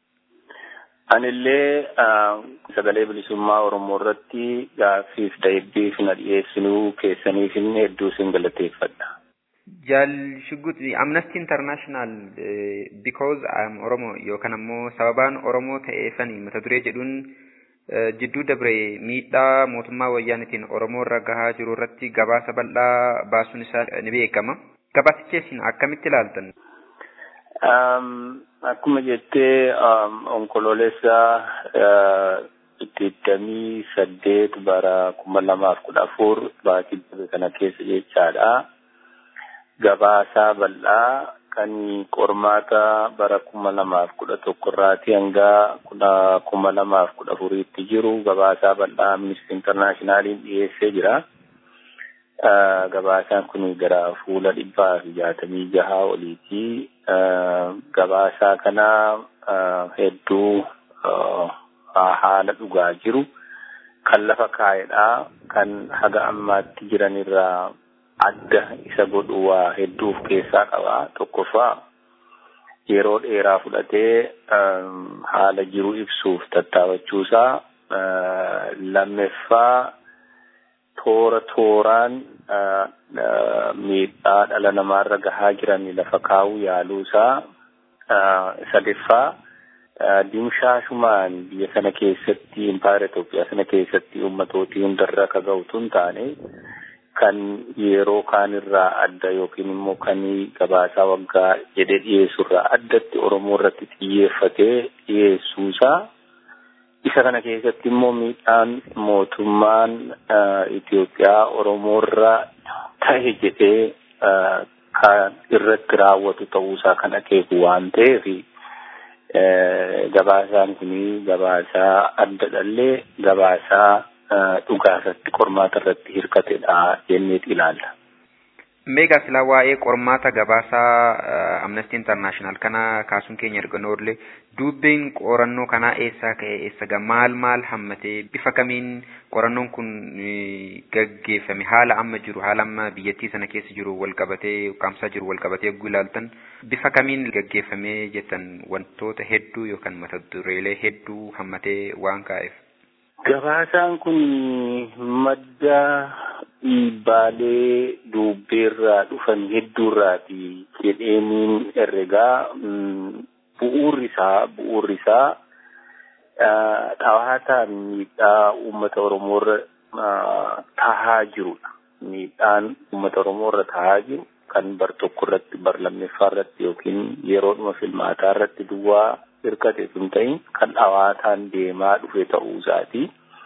Anillee sagalee bilisummaa Oromoo irratti gaaffiif deebiif na dhiyeessinuu keessaniif hedduu isin galateeffadha. Jaal Shuggut Amnesty International uh, because I am Oromo yookaan ammoo sababaan Oromoo ta'eefani mata duree jedhuun uh, jidduu dabre miidhaa mootummaa wayyaanitiin Oromoo irra gahaa jiru irratti gabaasa bal'aa baasuun isaa ni beekama. Gabaasicha isin akkamitti ilaaltan? Um, akkuma jettee um, onkoloolessa uh, digdamii saddeet bara kuma lamaaf kudha afur baatii darbe kana keessa jechaadha. Gabaasaa bal'aa kan qormaata bara kuma lamaaf kudha tokko irraati hanga kuma lamaaf kudha afuriitti jiru gabaasaa bal'aa Amnesty Internationaliin dhiyeessee jira. Uh, gabaasaan kun gara fuula dhibbaa fi jaatamii jaha oliiti. Uh, gabaasaa kana uh, hedduu haala dhugaa jiru kan lafa kaa'edha kan haga ammaatti jiranirraa adda isa godhu waa hedduu of keessaa qaba tokkoffaa yeroo dheeraa fudhatee um, haala jiru ibsuuf tattaafachuusaa lammeeffaa toora tooraan miidhaa dhala namaarra gahaa jiran lafa kaa'uu yaaluusaa sadaffaa dimshaashumaan biyya sana keessatti impaayera Itoophiyaa sana keessatti ummatootii hundarra akka ga'utu hin taane kan yeroo kaanirraa adda yookiin immoo kan gabaasaa waggaa jedhee dhiyeessurraa addatti Oromoo irratti xiyyeeffatee dhiyeessuusaa isa kana keessatti immoo miidhaan mootummaan Itoophiyaa Oromoorra ta'e jedhee kan irratti raawwatu ta'uusaa kan akeeku waan ta'eef gabaasaan kun gabaasaa adda dhallee gabaasaa dhugaa irratti qormaata irratti hirkatedha jenneet ilaalla. Meegaa silaa waa'ee qormaata gabaasaa Amnesty International kana kaasuun keenya erga oollee dubbeen qorannoo kanaa eessaa ka'e eessa maal maal hammatee bifa kamiin qorannoon kun gaggeeffame haala amma jiru haala amma biyyattii sana keessa jiru wal qabatee qaamsaa jiru wal qabatee yogguu ilaaltan bifa kamiin gaggeeffamee jettan wantoota hedduu yookaan mata dureelee hedduu hammatee waan kaa'eef. Gabaasaan kun madda dhiibbaalee dubbeerraa dhufan hedduurraati jedheeniin herregaa bu'uurri isaa bu'uurri isaa dhawaataan miidhaa uummata Oromoorra tahaa jirudha. Miidhaan uummata Oromoorra tahaa jiru kan bar tokko irratti bar lammeeffaa irratti yookiin yeroodhuma filmaataa irratti duwwaa hirkate sun ta'in kan dhawaataan deemaa dhufe ta'uu isaati.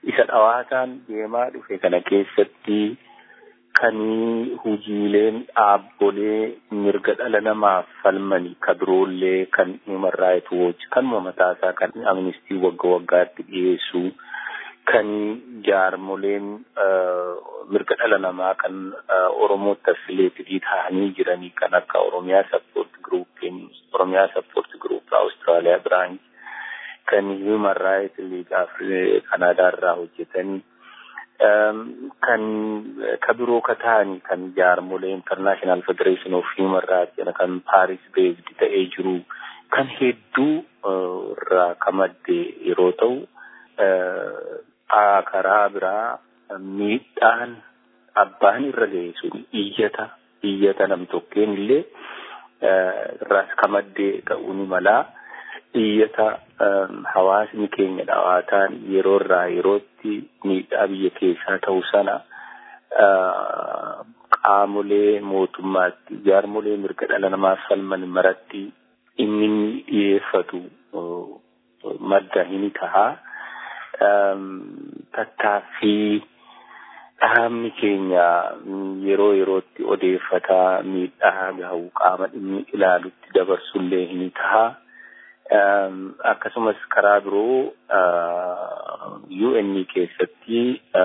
isa dhawaataan deemaa dhufe kana keessatti kan hojiileen dhaabbolee mirga dhala namaaf falmanii ka biroollee kan human rights watch kan mataasaa kan amnistii wagga waggaatti dhiyeessu kan jaarmoleen mirga dhala namaa kan oromootti affiliyeetidii ta'anii jiranii kan akka oromiyaa sappoort giruupiin oromiyaa sappoort giruup awustiraaliyaa biraanch kan human rights league kanaadaa irraa hojjetanii kan ka biroo ka ta'anii kan jaarmolee international federation of human rights jedha kan paris based ta'ee jiru kan hedduu irraa ka madde yeroo ta'u karaa biraa miidhaan abbaan irra ga'e sun iyyata iyyata nam tokkeen illee irraas ka madde ta'uu ni malaa iyyata hawaasni keenya dhawaataan yeroo irraa yerootti miidhaa biyya keessaa ta'u sana qaamolee mootummaatti jaarmolee mirga dhala namaaf falman maratti inni dhiyeeffatu madda hin tahaa tattaaffii dhaabni keenya yeroo yerootti odeeffataa miidhaa gahu qaama dhimmi ilaalutti dabarsullee hin tahaa akkasumas karaa biroo UN keessatti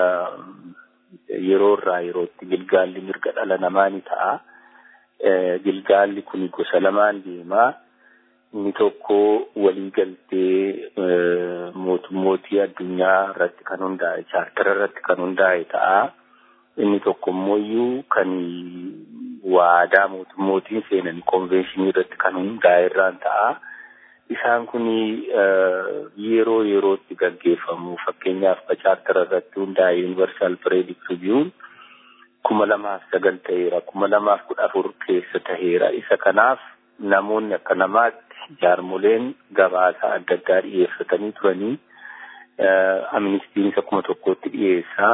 yeroo irraa yerootti gilgaalli mirga dhala namaa ni ta'a. Gilgaalli kun gosa lamaan deemaa. Inni tokko waliigaltee mootummootii addunyaa irratti kan hundaa'e chaartara irratti kan hundaa'e ta'a. Inni tokko immoo kan waadaa mootummootiin seenan konveenshinii irratti kan hundaa'e irraan ta'a. isaan kun yeroo yerootti gaggeeffamu fakkeenyaaf chaartara irratti hundaa'e yuunivarsaal pireedik riiviyuun kuma lamaaf sagal ta'eera kuma lamaaf kudha afur keessa ta'eera isa kanaaf namoonni akka namaatti jaarmoleen gabaasaa adda addaa dhiyeeffatanii turanii amnistiin isa kuma tokkotti dhiyeessaa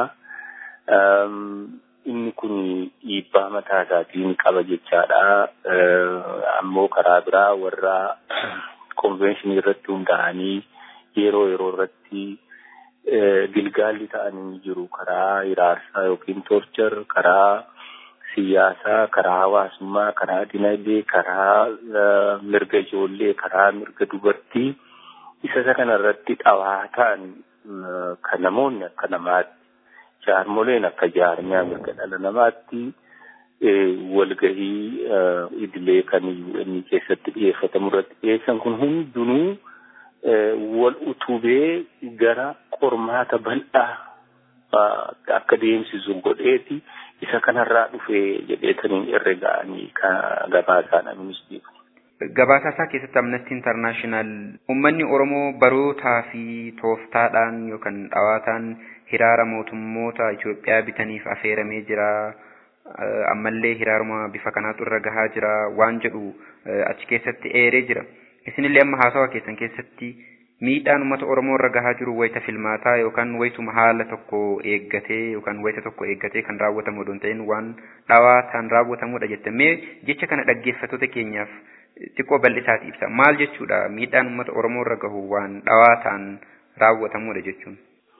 inni kun dhiibbaa mataa isaatiin qaba jechaadha ammoo karaa biraa warra konveenshinii irratti hundaa'anii yeroo yeroo irratti gilgaalli ta'anii jiru karaa hiraarsaa yookiin torchar karaa siyaasaa karaa hawaasummaa karaa dinagdee karaa mirga ijoollee karaa mirga dubartii isa isa kana irratti dhawaataan kan namoonni akka namaatti jaarmoleen akka jaarmiyaa mirga dhala namaatti walgahii idilee kan inni keessatti dhiyeeffatamu irratti dhiyeessan kun hundinuu wal utubee gara qormaata bal'aa akka deemsisu godheeti isa kanarraa dhufee jedheetaniin irra ga'anii gabaasaan amnistiif. Gabaasaa isaa keessatti Amnesty International uummanni Oromoo barootaa fi tooftaadhaan yookaan dhawaataan hiraara mootummoota Itoophiyaa bitaniif affeeramee jira. ammallee hiraaruma bifa kanaatu irra gahaa jira waan jedhu achi keessatti eeree jira. Isinillee amma haasawa keessan keessatti miidhaan uummata Oromoo irra gahaa jiru wayita filmaataa yookaan wayituma haala tokko eeggatee yookaan wayita tokko eeggatee kan raawwatamu odoo hin ta'in waan dhawaataan raawwatamudha jettamee jecha kana dhaggeeffattoota keenyaaf xiqqoo bal'isaati ibsa. Maal jechuudha miidhaan uummata Oromoo irra gahu waan dhawaataan raawwatamudha jechuun.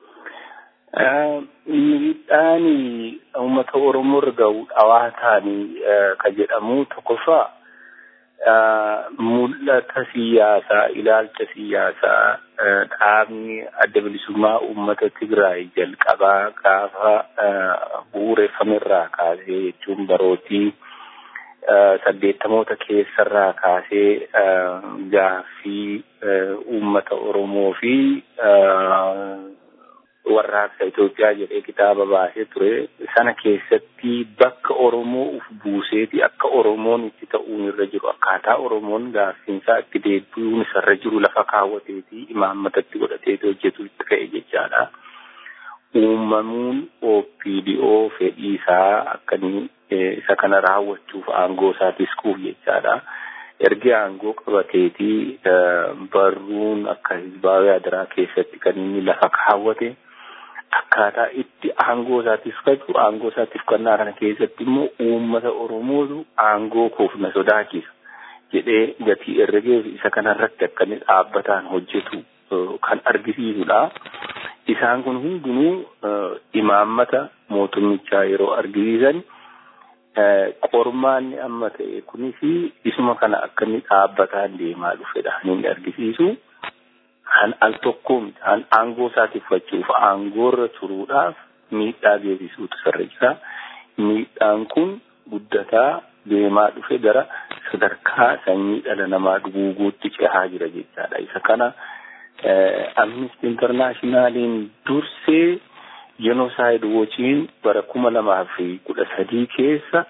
Miidhaan uummata Oromoo irra gahu dhawaataan kan jedhamu tokkoffaa mul'ata siyaasaa ilaalcha siyaasaa dhaabni adda bilisummaa uummata Tigraay jalqabaa gaafa bu'uureffame irraa kaasee jechuun barootii saddeettamoota keessarraa kaasee gaaffii uummata Oromoo fi warraaqsa Itoophiyaa jedhee kitaaba baasee ture sana keessatti bakka Oromoo uf buuseeti akka Oromoon itti ta'uun irra jiru akkaataa Oromoon gaaffiinsaa itti deebi'uun isarra jiru lafa kaawwateeti imaammatatti godhateeti hojjetu itti ka'e jechaadha. Uumamuun OPDO fedhii isaa akkanii isa kana raawwachuuf aangoo isaa tiskuuf jechaadha. ergi aangoo qabateeti barruun akka hizbaawee adaraa keessatti kan inni lafa kaawwate akkaataa itti aangoo isaatiif qabu aangoo isaatiif kannaa kana keessatti immoo uummata oromootu aangoo koof na sodaachisa jedhee gatii herregeef isa kanarratti akka inni dhaabbataan hojjetu kan argisiisudha. isaan kun hundinuu imaammata mootummichaa yeroo argisiisan qormaanni amma ta'e kunis isuma kana akka inni dhaabbataan deemaa dhufedha inni argisiisu. Han al tokko han aangoo isaa tiffachuuf aangoorra turuudhaaf miidhaa geessisuutu sarra jira. Miidhaan kun guddataa deemaa dhufe gara sadarkaa sanyii dhala namaa duguuguutti cehaa jira jechaadha. Isa kana Amnesty Internationaliin dursee Genocide Watchiin bara kuma lamaa fi kudha sadii keessa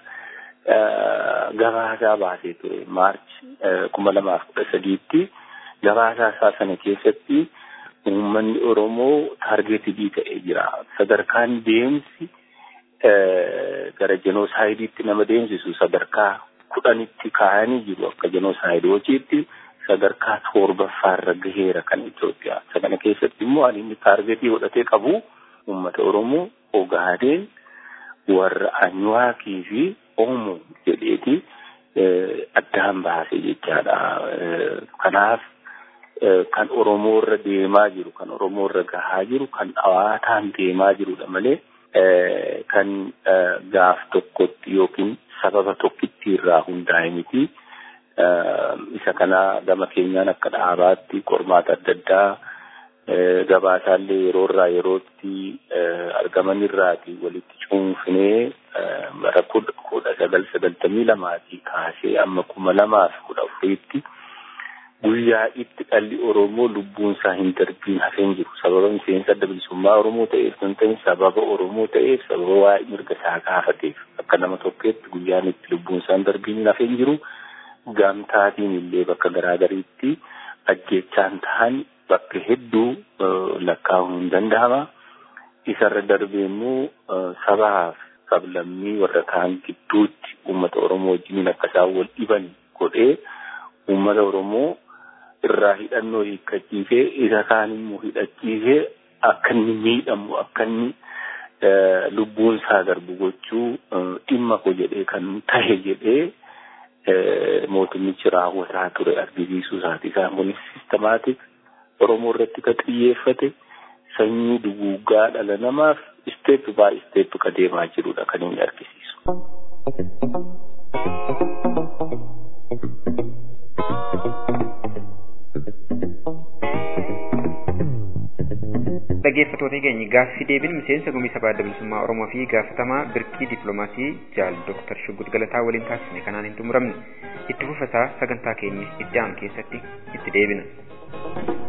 gabaasaa baasee ture. Maarch kuma lamaa fi kudha sadiitti gabaasaa isaa sana keessatti uummanni Oromoo taargeetidii ta'ee jira. Sadarkaan deemsi gara jenoosaaydiitti nama deemsisu sadarkaa kudhanitti kaayanii jiru akka jenoosaayidii hojiitti sadarkaa torbaffaarra gaheera kan Itoophiyaa. Isa kana keessatti immoo ani inni taargeetii godhatee qabu uummata Oromoo Ogaadeen warra Anyuwaakii fi Oomoo jedheeti addaan baase jechaadha. Kanaaf kan Oromoo irra deemaa jiru, kan Oromoo irra gahaa jiru, kan dhawaataan deemaa jirudha malee kan gaaf tokkotti yookiin sababa tokkitti irraa hundaa'e miti. Isa kana gama keenyaan akka dhaabaatti qormaata adda addaa gabaasaallee yeroo irraa yerootti argaman irraati walitti cuunfinee bara kudha sagal sagaltamii lamaatii kaasee amma kuma lamaaf kudha afuriitti guyyaa itti dhalli Oromoo lubbuun isaa hin darbiin hafeen jiru. Sababa miseensa adda bilisummaa Oromoo ta'eef kan ta'e sababa Oromoo ta'eef sababa waa'ee mirga isaa gaafateef akka nama tokkeetti guyyaan itti lubbuun isaa hin darbiin hafeen jiru. Gamtaatiin illee bakka garaagariitti ajjechaan ta'an bakka hedduu lakkaa'uun hin danda'ama. Isarra darbee immoo sabaaf sablammii warra kaan gidduutti uummata Oromoo wajjiniin akka isaan wal dhiban godhee uummata Oromoo irraa hidhannoo hiikkachiisee isa kaan immoo hidhachiisee akka inni miidhamu akka inni lubbuun isaa darbu gochuu dhimma ko jedhee kan tahe jedhee mootummichi raawwataa ture argisiisuu isaati. Isaan kunis sistemaatik Oromoo irratti kan xiyyeeffate sanyii duguuggaa dhala namaaf isteep baay isteep ka deemaa jirudha kan inni argisiisu. dhaggeeffattoota keenya gaaffii deebiin miseensa gumii sabaa adda bilisummaa Oromoo fi gaafatamaa birkii dippiloomaasii jaal Dooktar Shuggut Galataa waliin taasisne kanaan hin xumuramne itti fufasaa sagantaa keenya itti aanu keessatti itti deebina.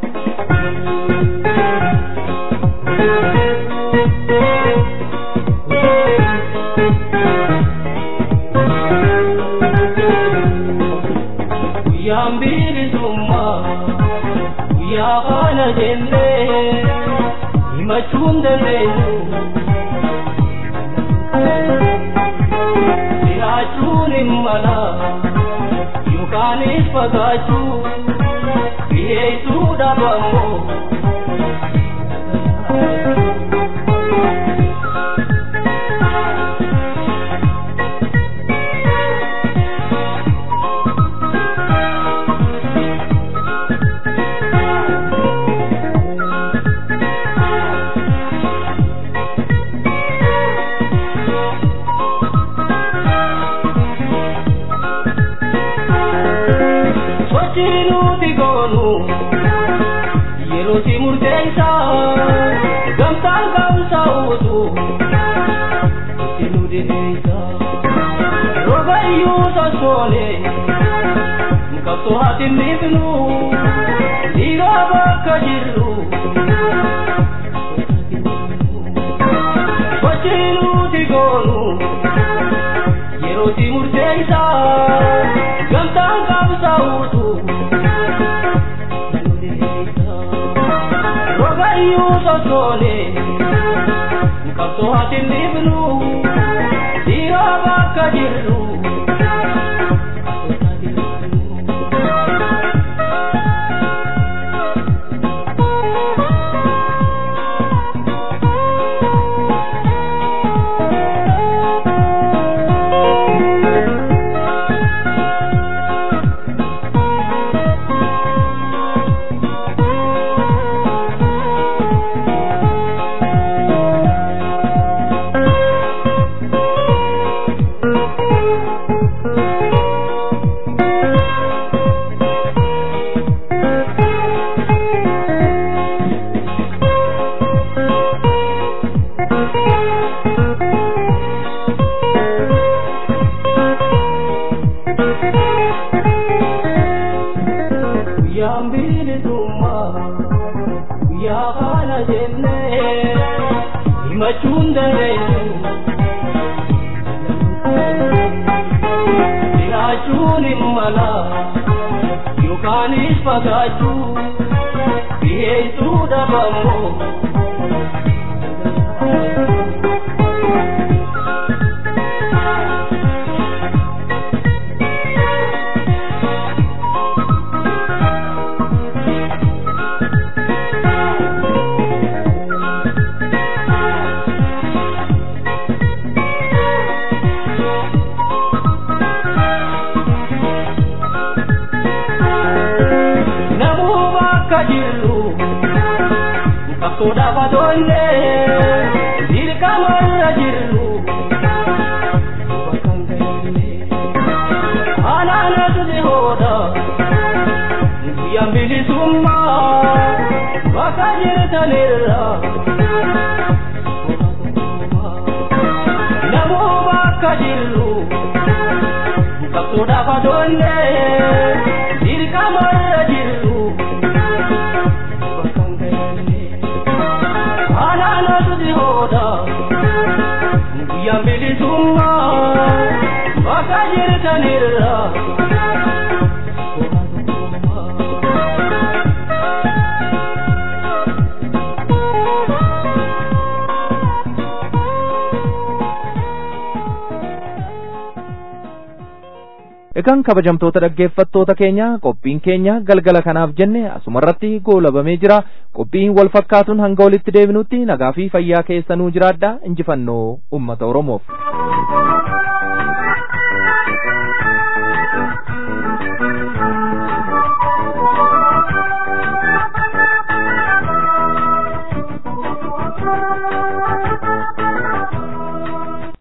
Guyyaan bilisummaa guyyaa kana jennee himachuun dandeenyu. Jiraachuun hin mala yookaanis fagaachuu dhiyeessuu dhabamoo. Sochiinuuti goonu yeroo si murteessa gamtaan ka'umsa uutu itti nu dinniisa roga iyyuu sossoone qabsoo haati miifnu dhiigaa bakka jirru sochiinuuti goonu yeroo si murteessa gamtaan ka'umsa uutu roga iyyuu sossoone qabsoo haati miifnu dhiigaa bakka jirru himachuun dandeessu jiraachuun hin mala yookaanis fagaachuu dhiheessuu dhabamoo namuu bakka jirru qabsoodhaaf adoonne dirqamarra jirru bakka hin geenye anaanatu si hooda guyyaan bilisummaa bakka jirtanirra namuu bakka jirru qabsoodhaaf adoonne dirqamarra jirru bakka hin geenye anaanatu si hooda guyyaan bilisummaa bakka jirtanirra Egaan kabajamtoota dhaggeeffattoota keenya qophiin keenya galgala kanaaf jenne asumarratti goolabamee jira qophiin wal fakkaatuun hanga walitti deebinutti nagaa fi fayyaa keessanuu jiraadha injifannoo ummata Oromoof.